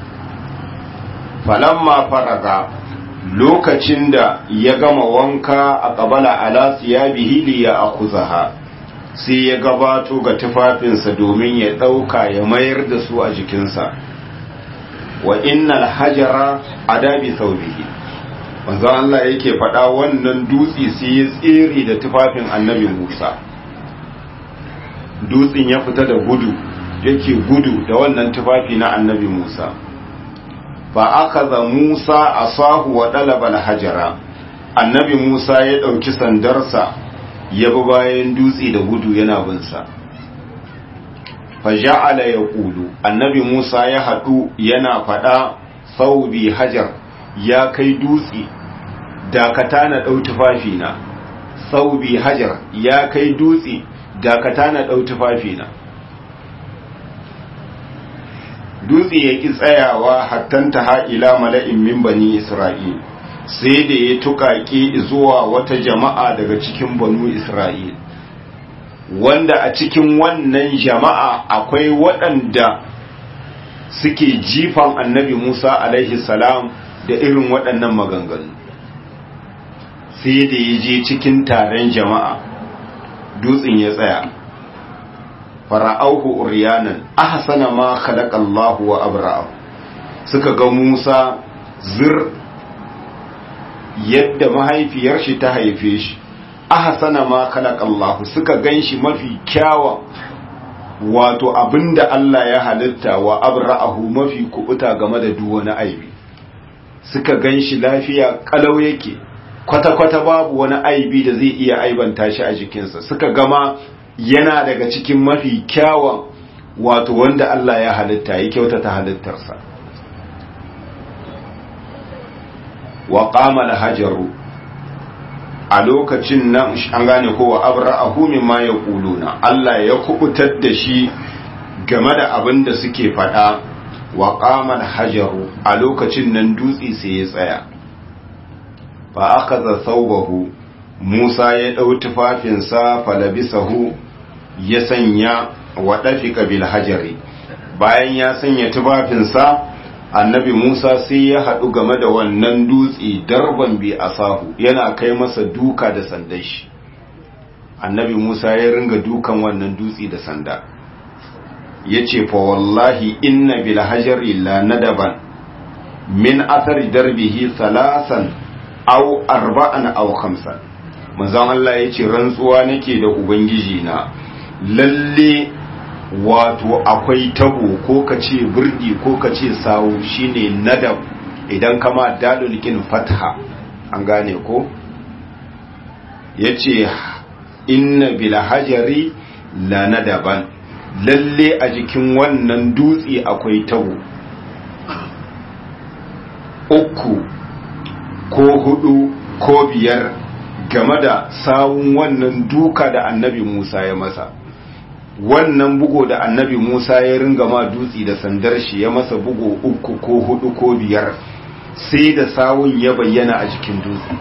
falamma faraga lokacin da ya gama wanka a ƙabala ala siyabihi li ya akuzaha sai ya gabato ga tufafinsa domin ya ɗauka ya mayar da su a jikinsa wa innal hajara adabi saubihi manzo Allah yake faɗa wannan dutse sai ya tsere da tufafin annabi Musa dutsen ya fita da gudu yake gudu da wannan tufafi na annabi Musa fa akaza Musa asahu wa dalaba al-hajara annabi Musa ya dauki sandarsa ya bi bayan dutse da gudu yana bin sa fa ja'ala yaqulu annabi Musa ya hadu yana fada saubi hajar ya kai dutse dakata na dau tufafi na saubi hajar ya kai dutse dakata na dau tufafi na dutse ya ƙi tsayawa hattanta ha'ila mala'in min bani Isra'il, sai da ya tuƙaƙe zuwa wata jama'a daga cikin banu Isra'il, wanda a cikin wannan jama'a akwai waɗanda suke jifan annabi Musa alaihi salam da irin waɗannan maganganu. Sai da ya je cikin taron jama'a, dutsen ya tsaya. fara'auhu uriyanan ahsana ma khalaqa Allah wa abra'ahu suka ga Musa zir yadda mahaifiyar shi ta haife shi ahsana ma khalaqa Allah suka ganshi mafi kyawa wato abinda Allah ya halitta wa abra'ahu mafi kubuta game da duk wani aibi suka ganshi lafiya kalau yake kwata-kwata babu wani aibi da zai iya aibanta shi a jikinsa suka gama yana daga cikin mafi kyawun wato wanda Allah ya halitta ya kyautata halittarsa wa qama hajaru a lokacin nan an gane ko wa abra'ahu mimma yaquluna Allah ya kubutar da shi game da abin da suke faɗa wa qama hajaru a lokacin nan dutse sai ya tsaya fa akaza thawbahu Musa ya ɗau tufafinsa falabisahu ya sanya wa ɗafika bil hajari bayan ya sanya tufafinsa annabi Musa sai ya haɗu game da wannan dutse darban bi asahu yana kai masa duka da sandan shi annabi Musa ya ringa dukan wannan dutse da sanda ya ce fa wallahi inna bil hajari la nadaban min athari darbihi salasan aw arba'an aw khamsan manzon Allah ya ce rantsuwa nake da ubangiji na lalle wato akwai tabo ko ka ce birdi ko ka ce sawu shine nadab idan kama dalil kin fatha an gane ko yace inna bil hajari la nadaban lalle a jikin wannan dutse akwai tabo uku ko hudu ko biyar game da sawun wannan duka da annabi Musa ya masa wannan bugo da annabi Musa ya ringa ma dutsi da sandar shi ya masa bugo uku ko hudu ko biyar sai da sawun ya bayyana a jikin dutse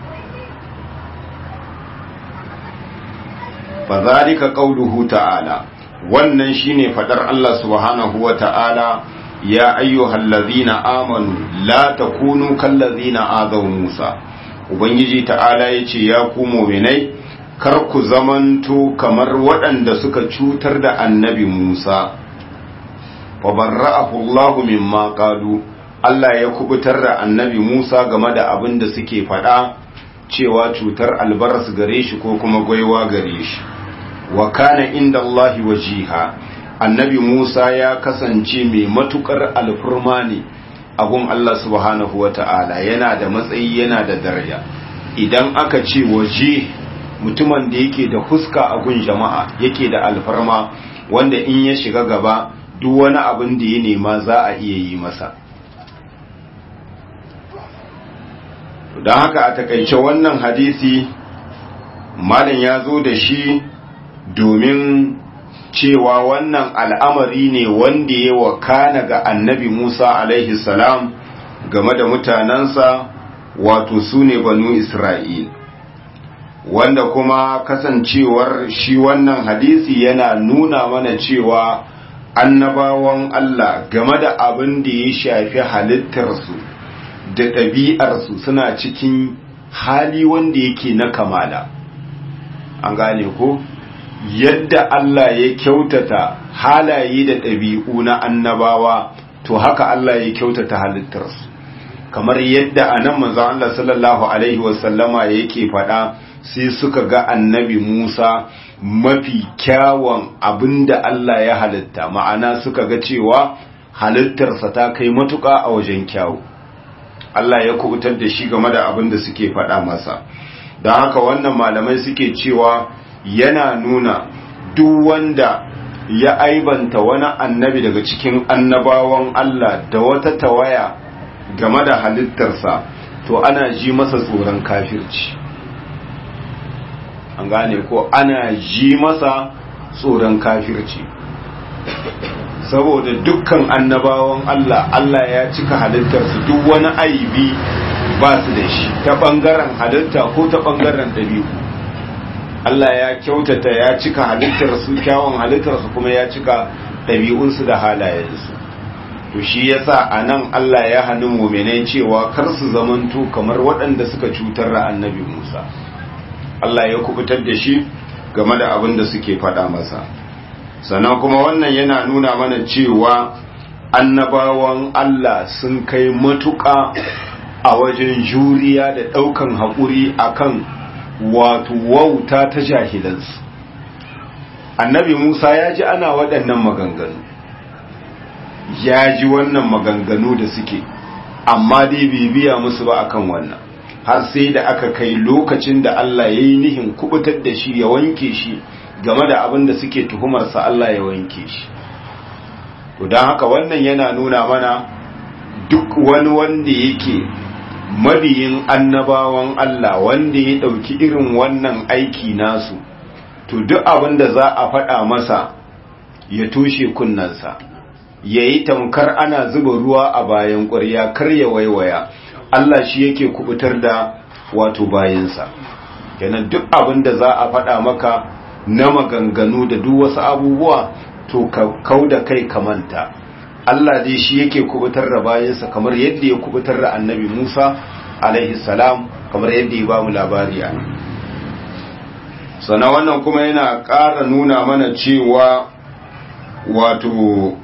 fa zalika qauluhu ta'ala wannan shine fadar Allah subhanahu wa ta'ala ya ayyuhallazina amanu la takunu kallazina azaw Musa ubangiji ta'ala yace ya ku mu'minai kar ku zamanto kamar waɗanda suka cutar da annabi Musa fa barra'ahu Allahu mimma qalu Allah ya kubutar da annabi Musa game da abin da suke faɗa cewa cutar albaras gare shi ko kuma gwaiwa gare shi wa kana inda Allahi wajiha annabi Musa ya kasance mai matukar alfurma ne gun Allah subhanahu wa ta'ala yana da matsayi yana da daraja idan aka ce waje mutumin da yake da huska a gun jama'a yake da alfarma wanda in ya shiga gaba duk wani abin da ya nema za a iya yi masa don haka a takaice wannan hadisi malam ya zo da shi domin cewa wannan al'amari ne wanda ya wakana ga annabi Musa alaihi salam game da mutanensa wato su ne banu Isra'il. Wanda kuma kasancewar shi wannan hadisi yana nuna mana cewa annabawan Allah game da abin da ya shafi halittarsu da ɗabi'arsu suna cikin hali wanda yake na kamala. An gane ko? yadda Allah ya kyautata halaye da ɗabi'u na annabawa to haka Allah ya kyautata halittarsu kamar yadda a nan manzon Allah sallallahu alaihi wasallama yake faɗa sai suka ga annabi Musa mafi kyawun abinda Allah ya halitta ma'ana suka ga cewa halittarsa ta kai matuƙa a wajen kyawu Allah ya kubutar da shi game da abin da suke faɗa masa don haka wannan malamai suke cewa yana nuna duk wanda ya aibanta wani annabi daga cikin annabawan Allah da wata tawaya game da halittarsa to ana ji masa tsoron kafirci an gane ko ana ji masa tsoron kafirci saboda dukkan annabawan Allah Allah ya cika halittarsu duk wani aibi ba su da shi ta ɓangaren halitta ko ta ɓangaren ɗabi'u Allah ya kyautata ya cika halittarsu kyawun halittarsu kuma ya cika ɗabi'unsu da halayensu to shi yasa a nan Allah ya hannu muminai cewa kar su zamanto kamar waɗanda suka cutar da annabi Musa Allah ya kubutar da shi game da abin da suke faɗa masa sannan kuma wannan yana nuna mana cewa annabawan Allah sun kai matuƙa a wajen juriya da ɗaukan haƙuri akan wato wauta ta jahilansu annabi musa ya ji ana waɗannan maganganu ya ji wannan maganganu da suke amma dai bai biya musu ba akan wannan har sai da aka kai lokacin da Allah ya yi nihin kubutar da shi ya wanke shi game da abin da suke tuhumarsa Allah ya wanke shi to don haka wannan yana nuna mana duk wani wanda yake mabiyin annabawan Allah wanda ya ɗauki irin wannan aiki nasu to duk abin da za a faɗa masa ya toshe kunnansa ya yi tamkar ana zuba ruwa a bayan ƙwarya kar ya waiwaya Allah shi yake kubutar da wato bayansa kenan duk abin da za a faɗa maka na maganganu da duk wasu abubuwa to ka kau da kai ka manta Allah dai shi yake kubutar da bayansa kamar yadda ya kubutar da annabi Musa alaihi salam kamar yadda ya ba mu labari a sana wannan kuma yana ƙara nuna mana cewa wato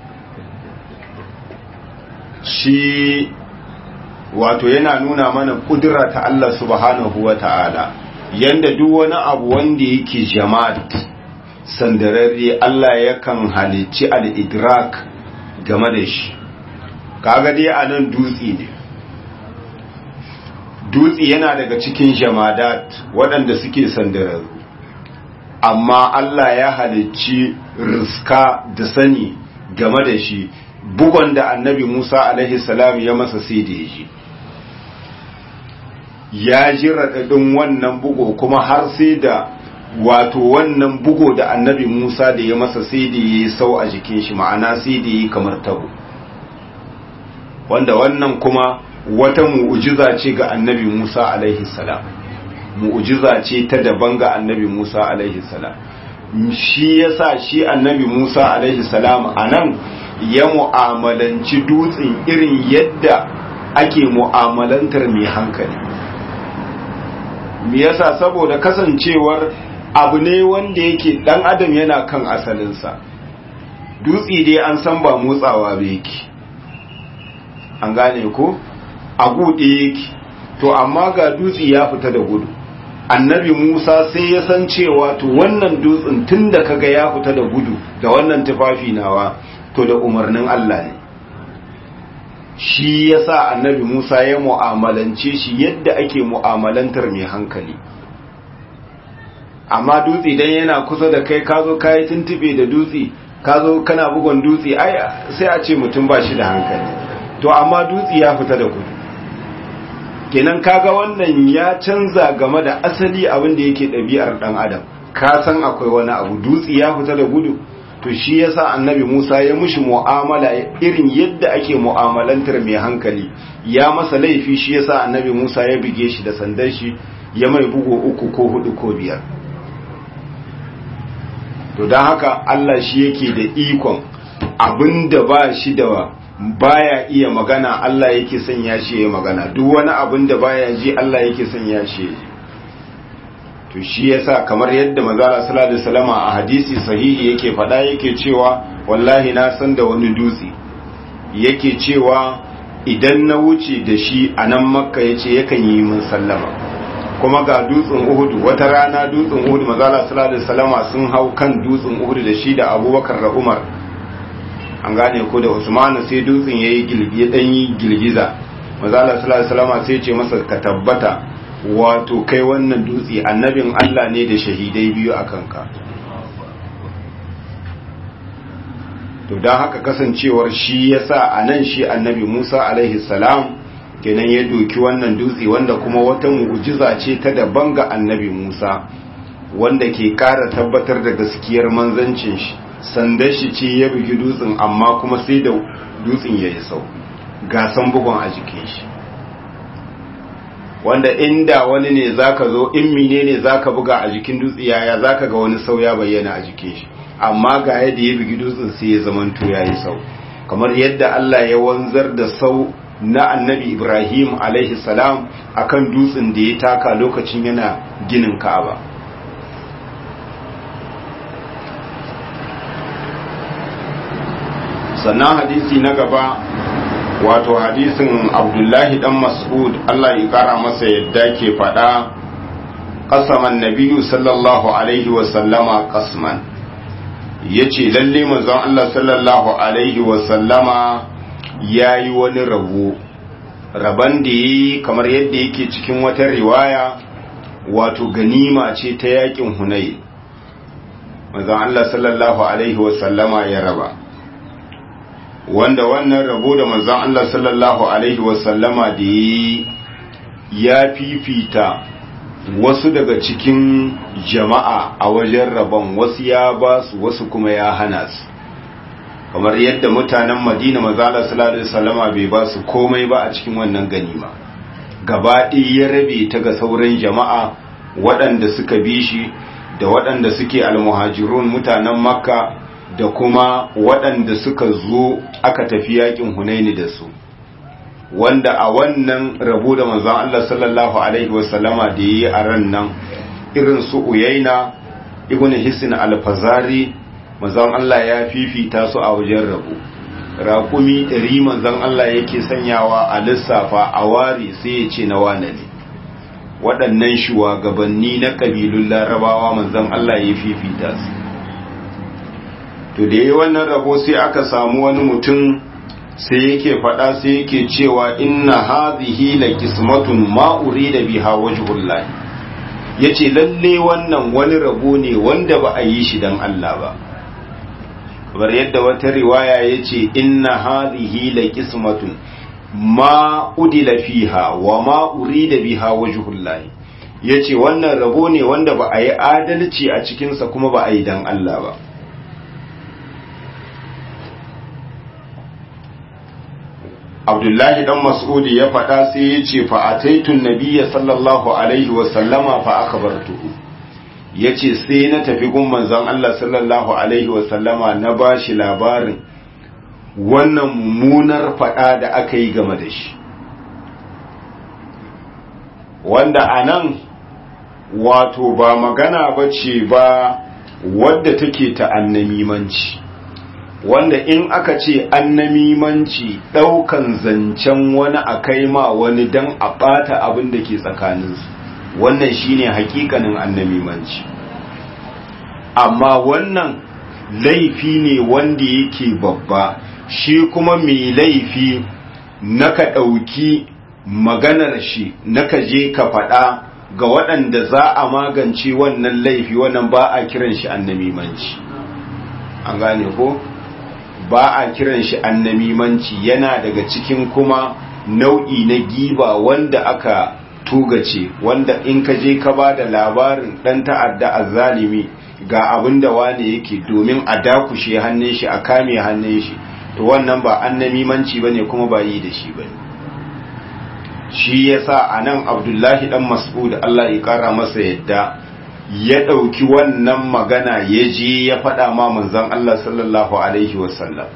shi wato yana nuna mana kudura ta Allah subhanahu wa ta'ala yanda duk wani abu wanda yake jama'at sandararre Allah yakan halicci al-idrak game da shi kaga dai a nan dutse ne dutse yana daga cikin jamadat waɗanda suke sandararru amma Allah ya halicci riska da sani game da shi bugon da annabi Musa alaihi salam ya masa sai da yaji ya ji raɗaɗin wannan bugo kuma har sai da wato wannan bugo da annabi Musa da ya masa sai da ya yi sau a jikin shi ma'ana sai da ya yi kamar tabo wanda wannan kuma wata mu'ujiza ce ga annabi Musa alaihi salam mu'ujiza ce ta daban ga annabi Musa alaihi salam shi yasa shi annabi Musa alaihi salam anan ya mu'amalanci dutsen irin yadda ake mu'amalantar mai hankali me yasa saboda kasancewar abu ne wanda yake dan adam yana kan asalinsa dutse dai an san ba motsawa ba yake an gane ko a gude yake to amma ga dutse ya fita da gudu annabi Musa sai ya san cewa to wannan dutsen tunda kaga ya fita da gudu da wannan tufafi nawa to da umarnin Allah ne shi yasa annabi Musa ya mu'amalance shi yadda ake mu'amalantar mai hankali amma dutse dan yana kusa da kai ka zo kai tuntube da dutse ka zo kana bugon dutse ai sai a ce mutum ba shi da hankali to amma dutse ya fita da gudu kenan kaga wannan ya canza game da asali abin da yake ɗabi'ar ɗan adam ka san akwai wani abu dutse ya fita da gudu to shi yasa annabi Musa ya mushi mu'amala irin yadda ake mu'amalantar mai hankali ya masa laifi shi yasa annabi Musa ya bige shi da sandan shi ya mai bugu uku ko hudu ko biyar to don haka Allah shi yake da ikon abinda ba shi da baya iya magana Allah yake sanya shi ya magana duk wani abin da baya ji Allah yake sanya shi ya ji to shi yasa kamar yadda manzala sallallahu alaihi wasallam a hadisi sahihi yake faɗa yake cewa wallahi na san da wani dutse yake cewa idan na wuce da shi a nan makka yace yakan yi min sallama kuma ga dutsen Uhud wata rana dutsen Uhud manzala sallallahu alaihi wasallam sun hau kan dutsen Uhud da shi da Abubakar da Umar an gane ko da Usman sai dutsen yayi gilgi dan yi girgiza manzala sallallahu alaihi wasallam sai ce masa ka tabbata wato kai wannan dutse annabin Allah ne da shahidai biyu a kanka to don haka kasancewar shi yasa a nan shi annabi Musa alaihi salam kenan ya doki wannan dutse wanda kuma wata mu'jiza ce ta daban ga annabi Musa wanda ke ƙara tabbatar da gaskiyar manzancin shi sandan shi ce ya bugi dutsen amma kuma sai da dutsen ya yi sau gasan bugun a jikin shi wanda inda wani ne zaka zo in mine ne zaka buga a jikin dutse yaya zaka ga wani sau ya bayyana a jikin shi amma ga yadda ya bugi dutsen sai ya zamanto yayi sau kamar yadda Allah ya wanzar da sau na annabi Ibrahim alaihi salam akan dutsen da ya taka lokacin yana ginin Ka'aba sannan hadisi na gaba wato hadisin abdullahi dan mas'ud Allah ya kara masa yadda ke faɗa qasaman nabiyyu sallallahu alaihi wa sallama qasman yace lalle manzon Allah sallallahu alaihi wa sallama yayi wani rabo raban da yi kamar yadda yake cikin wata riwaya wato ganima ce ta yakin hunay manzon Allah sallallahu alaihi wa sallama ya raba wanda wannan rabo da manzon Allah sallallahu alaihi wasallama da ya fifita wasu daga cikin jama'a a wajen rabon wasu ya ba su wasu kuma ya hana su kamar yadda mutanen madina mazala sallallahu alaihi wasallama bai ba su komai ba a cikin wannan ganima gaba ya rabe ta ga sauran jama'a waɗanda suka bi shi da waɗanda suke almuhajirun mutanen makka da kuma waɗanda suka zo aka tafi yakin hunaini da su wanda a wannan rabu da manzon Allah sallallahu alaihi wasallama da yi a ran nan irin su uyaina ibn hisn al-fazari manzon Allah ya fifita su a wajen rabu raƙumi ɗari manzon Allah yake sanyawa a lissafa a wari sai ya ce na wane ne waɗannan shugabanni na ƙabilun larabawa manzon Allah ya fifita su to da yi wannan rabo sai aka samu wani mutum sai yake faɗa sai yake cewa inna hadhihi la qismatun ma urida biha wajhullah yace lalle wannan wani rabo ne wanda ba a yi shi dan Allah ba kamar yadda wata riwaya yace inna hadhihi la qismatun ma udila fiha wa ma urida biha wajhullahi yace wannan rabo ne wanda ba a yi adalci a cikinsa kuma ba a yi dan Allah ba Abdullahi dan Mas'udi ya faɗa sai ya ce fa ataitun nabiyya sallallahu alaihi wa sallama fa akhbartuhu yace sai na tafi gun manzon Allah sallallahu alaihi wa sallama na bashi labarin wannan mummunar faɗa da aka yi game da shi wanda a nan wato ba magana ba ce ba wadda take ta annamimanci wanda in aka ce annamimanci ɗaukan zancen wani a kai ma wani don a ɓata abin da ke tsakaninsu wannan shine hakikanin annamimanci amma wannan laifi ne wanda yake babba shi kuma mai laifi naka ɗauki maganar shi naka je ka faɗa ga waɗanda za a magance wannan laifi wannan ba a kiran shi annamimanci an gane ko ba a kiran shi annamimanci yana daga cikin kuma nau'i na giba wanda aka tugace wanda in ka je ka ba da labarin ɗan ta'adda azzalimi ga abin da wane yake domin a dakushe hannun shi a kame hannun shi to wannan ba annamimanci bane kuma ba yi da shi bane shi yasa anan Abdullahi dan Mas'ud Allah ya kara masa yadda ya dauki wannan magana ya je ya faɗa ma manzon Allah sallallahu alaihi wasallam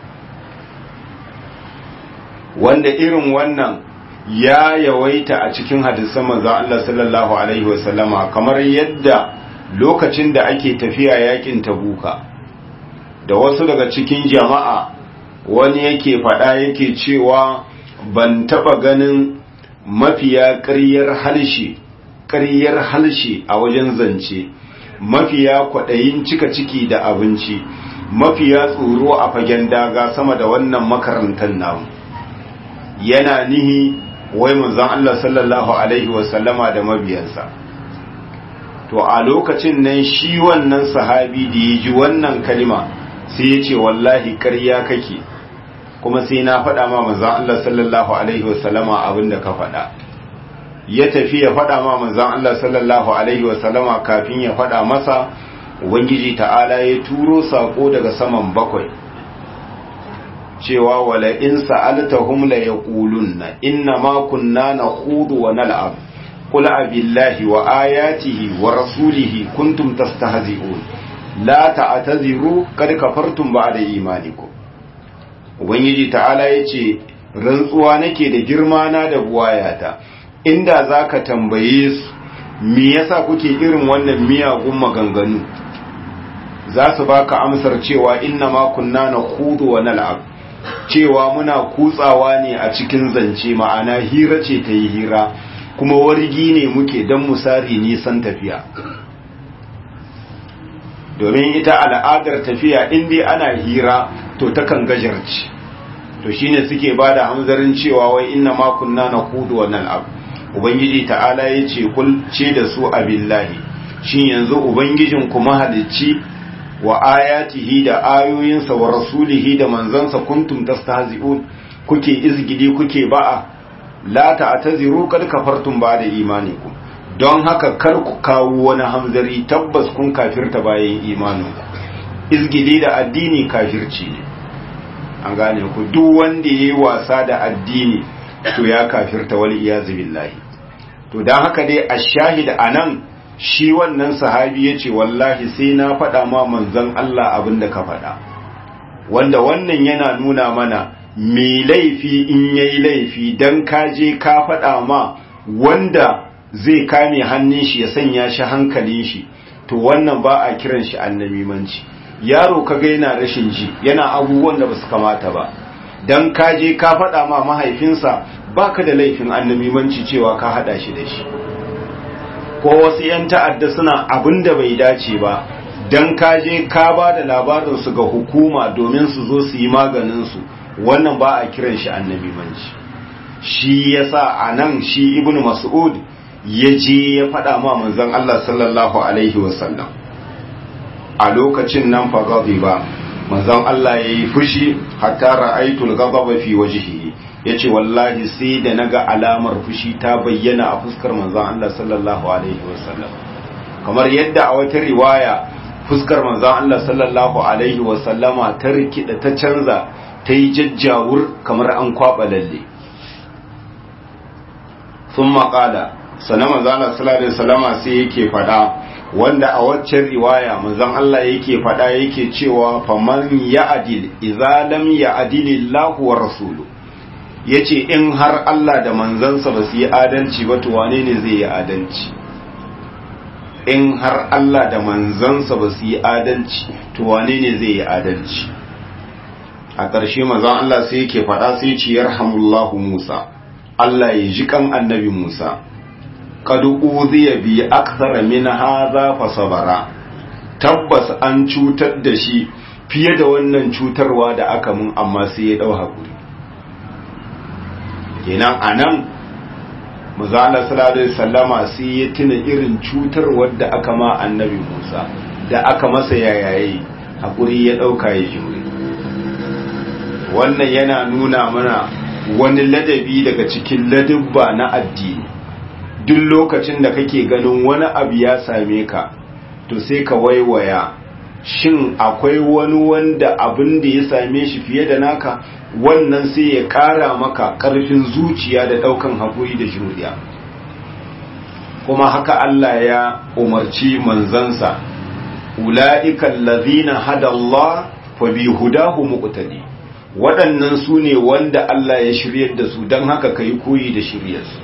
wanda irin wannan ya yawaita a cikin hadisan manzon Allah sallallahu alaihi wasallama kamar yadda lokacin da ake tafiya yakin tabuka da wasu daga cikin jama'a wani yake faɗa yake cewa ban taɓa ganin mafiya ƙaryar halshe ƙaryar halshe a wajen zance mafiya kwaɗayin cika ciki da abinci mafiya tsoro a fagen daga sama da wannan makarantar namu yana nihi wai manzon Allah sallallahu alaihi wasallama da mabiyansa to a lokacin nan shi wannan sahabi da ya ji wannan kalima sai ya ce wallahi ƙarya kake kuma sai na faɗa ma manzan Allah sallallahu alaihi wasallama abinda ka faɗa ya tafi ya faɗa ma manzan Allah sallallahu alaihi wasallama kafin ya faɗa masa ubangiji ta'ala ya turo sako daga saman bakwai cewa wala in sa'altahum la yaqulunna inna ma kunna nakhudu wa nal'ab qul abillahi wa ayatihi wa rasulihi kuntum tastahzi'un la ta'taziru kad kafartum ba'da imanikum ubangiji ta'ala yace rantsuwa nake da girma na da buwayata inda zaka tambaye su me yasa kuke irin wannan miyagun maganganu za su baka amsar cewa inna ma kunna nakhudu wa nal'ab cewa muna kutsawa ne a cikin zance ma'ana hira ce ta yi hira kuma wargi ne muke don musari nisan tafiya domin ita al'adar tafiya inda ana hira to takan gajarci to shine suke ba da hamzarin cewa wai inna ma kunna na kudu wa nal'ab ubangiji ta'ala ya ce kulce da su abillahi shin yanzu ubangijin kuma halicci wa ayatihi da ayoyinsa wa rasulihi da manzansa kuntum tastahzi'un kuke izgidi kuke ba'a la ta'taziru kad kafartum ba'da imanikum don haka kar ku kawo wani hamzari tabbas kun kafirta bayan imaninku izgidi da addini kafirci ne an gane ku duk wanda yayi wasa da addini to ya kafirta wal iyazu billahi to dan haka dai ash-shahid anan shi wannan sahabi ya ce wallahi sai na faɗa ma manzon Allah abin da ka faɗa wanda wannan yana nuna mana mai laifi in yayi laifi dan ka je ka faɗa ma wanda zai kame hannun shi ya sanya shi hankalin shi to wannan ba a kiran shi annamimanci yaro kaga yana rashin ji yana abubuwan da basu kamata ba dan ka je ka faɗa ma mahaifinsa baka da laifin annamimanci cewa ka haɗa shi da shi ko wasu 'yan ta'adda suna abin da bai dace ba don kaje ka ba da labarinsu ga hukuma domin su zo su yi maganinsu wannan ba a kiran shi annabi manci shi ya sa a nan shi ibn mas'ud ya je ya faɗa ma manzon Allah sallallahu alaihi wasallam a lokacin nan fa ba manzon Allah ya yi fushi hatta ra'aitul ghadaba fi wajhihi ya ce wallahi sai da naga alamar fushi ta bayyana a fuskar manzon Allah sallallahu alaihi wasallam kamar yadda a wata riwaya fuskar manzon Allah sallallahu alaihi wasallama ta rikida ta canza ta yi jajjawur kamar an kwaba lalle sun maƙala sannan manzon Allah sallallahu alaihi wasallama sai yake fada wanda a waccan riwaya manzon Allah yake fada yake cewa faman ya'dil idza lam ya'dilillahu wa rasuluhu yace in har Allah da manzansa ba su yi adalci ba to wane ne zai yi adalci in har Allah da manzansa ba su yi adalci to wane ne zai yi adalci a ƙarshe manzon Allah sai yake faɗa sai ce yarhamullahu Musa Allah ya ji kan annabi Musa qad uziya bi akthara min hadha fa sabara tabbas an cutar da shi fiye da wannan cutarwa da aka mun amma sai ya dau hakuri kenan anan muzala sallallahu alaihi sallama sai ya tuna irin cutar wadda aka ma annabi Musa da aka masa yayaye hakuri ya dauka ya jure wannan yana nuna mana wani ladabi daga cikin ladabba na addini duk lokacin da kake ganin wani abu ya same ka to sai ka waiwaya shin akwai wani wanda abin da ya same shi fiye da naka wannan sai ya ƙara maka ƙarfin zuciya da ɗaukan haƙuri da juriya kuma haka Allah ya umarci manzansa ula'ikan lazina hada Allah fa bi hudahu muqtadi waɗannan su ne wanda Allah ya shiryar da su don haka kai koyi da shiryarsu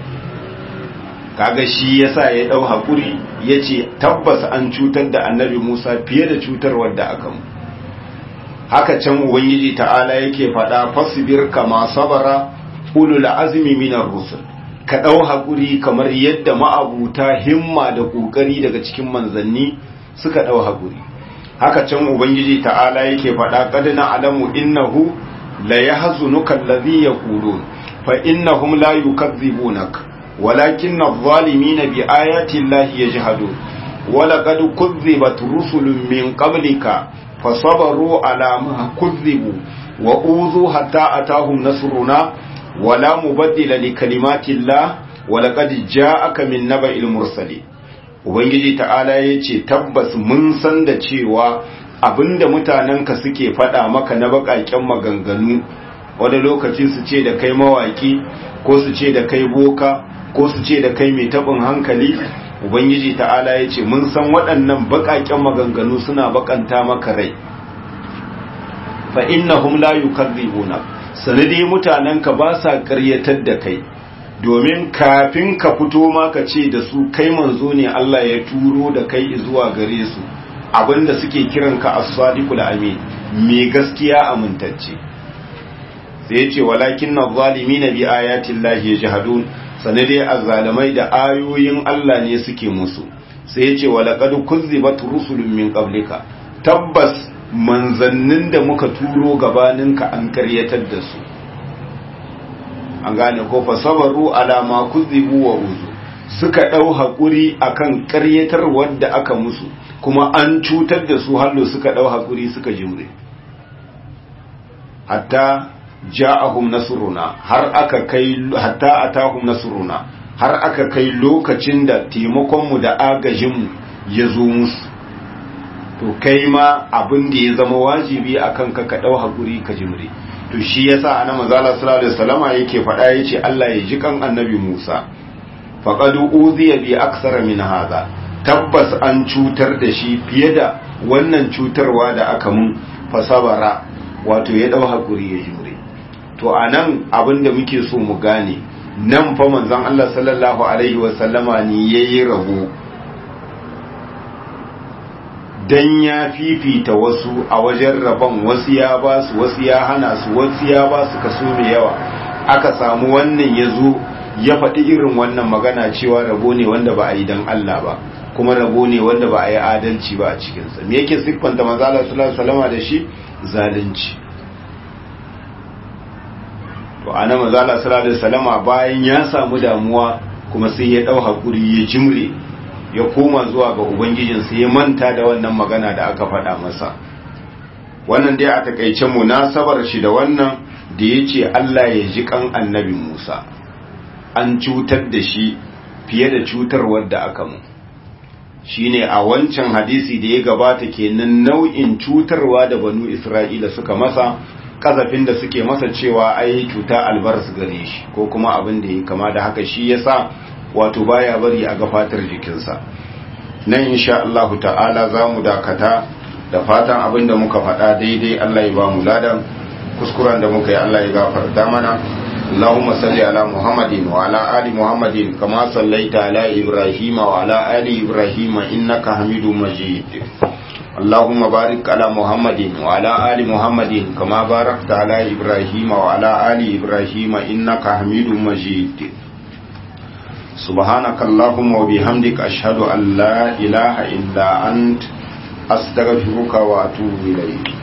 kaga shi yasa ya ɗau haƙuri ya ce tabbas an cutar da annabi Musa fiye da cutarwar da aka mu haka can ubangiji ta'ala yake faɗa fasbir kama sabara ulul azmi minar rusul ka ɗau haƙuri kamar yadda ma'abuta himma da ƙoƙari daga cikin manzanni suka ɗau haƙuri haka can ubangiji ta'ala yake faɗa qad na'lamu innahu la yahzunuka alladhi yaqulun fa innahum la yukadzibunak walakinna adh-dhalimina bi ayati llahi yajhadun ولقد كذبت رسل من قبلك فصبروا على ما كذبوا وأوذوا حتى أتاهم نصرنا ولا مبدل لكلمات الله ولقد جاءك من نبأ المرسلين Ubangiji ta'ala ya ce tabbas mun san da cewa abinda mutanenka suke faɗa maka na baƙaƙen maganganu wani lokaci su ce da kai mawaƙi ko su ce da kai boka ko su ce da kai mai taɓin hankali ubangiji ta'ala ya ce mun san waɗannan baƙaƙen maganganu suna baƙanta maka rai fa innahum la yukadzibuna sanadi mutanenka ba sa ƙaryatar da kai domin kafin ka fito ma ka ce da su kai manzo ne Allah ya turo da kai zuwa gare su abinda suke kiranka as-sadiqul amin me gaskiya amintacce sai ya ce walakin na bi ayatin lahi yajhadun sanade azzalamai da ayoyin Allah ne suke musu sai ya ce walaqad kuzzibat rusulun min qablika tabbas manzannin da muka turo gabaninka an karyatar da su an gane ko fa sabaru ala ma kuzzibu wa uzu suka dau hakuri akan karyatar wanda aka musu kuma an cutar da su hallo suka dau hakuri suka jimre hatta ja'ahum nasruna har aka kai hatta atahum nasruna har aka kai lokacin da taimakon mu da agajin mu ya zo musu to kai ma abin da ya zama wajibi akan ka ka dau hakuri ka jimre to shi yasa ana manzala sallallahu alaihi wasallama yake faɗa yace Allah ya ji kan annabi Musa faqad uziya bi aksara min hadha tabbas an cutar da shi fiye da wannan cutarwa da aka mun fasabara wato ya dau hakuri ya jimre to anan abin da muke so mu gane nan fa manzon Allah sallallahu alaihi wasallama ne yayi rabo dan ya fifita wasu a wajen rabon wasu ya ba su wasu ya hana su wasu ya ba su kaso mai yawa aka samu wannan ya zo ya faɗi irin wannan magana cewa rabo ne wanda ba a yi dan Allah ba kuma rabo ne wanda ba a yi adalci ba a cikinsa me yake siffanta manzala sallallahu alaihi da shi zalunci to ana manzala sallallahu alaihi bayan ya samu damuwa kuma sai ya dau hakuri ya jimre ya koma zuwa ga ubangijinsa ya manta da wannan magana da aka faɗa masa wannan dai a takaice munasabar shi da wannan da ya ce Allah ya ji kan annabi Musa an cutar da shi fiye da cutarwar da aka mu shine a wancan hadisi da ya gabata kenan nau'in cutarwa da banu Isra'ila suka masa kazafin da suke masa cewa ai cuta albaras gare shi ko kuma abin da ya kama da haka shi yasa wato baya bari a gafatar jikinsa nan insha Allah ta'ala za mu dakata da fatan abin da muka faɗa daidai Allah ya ba mu ladan kuskuren da muka yi Allah ya gafarta mana اللهم صل على محمد وعلى آل محمد كما صليت على إبراهيم وعلى آل إبراهيم إنك حميد مجيد اللهم بارك على محمد وعلى آل محمد كما باركت على إبراهيم وعلى آل إبراهيم إنك حميد مجيد سبحانك اللهم وبحمدك أشهد أن لا إله إلا أنت أستغفرك وأتوب إليك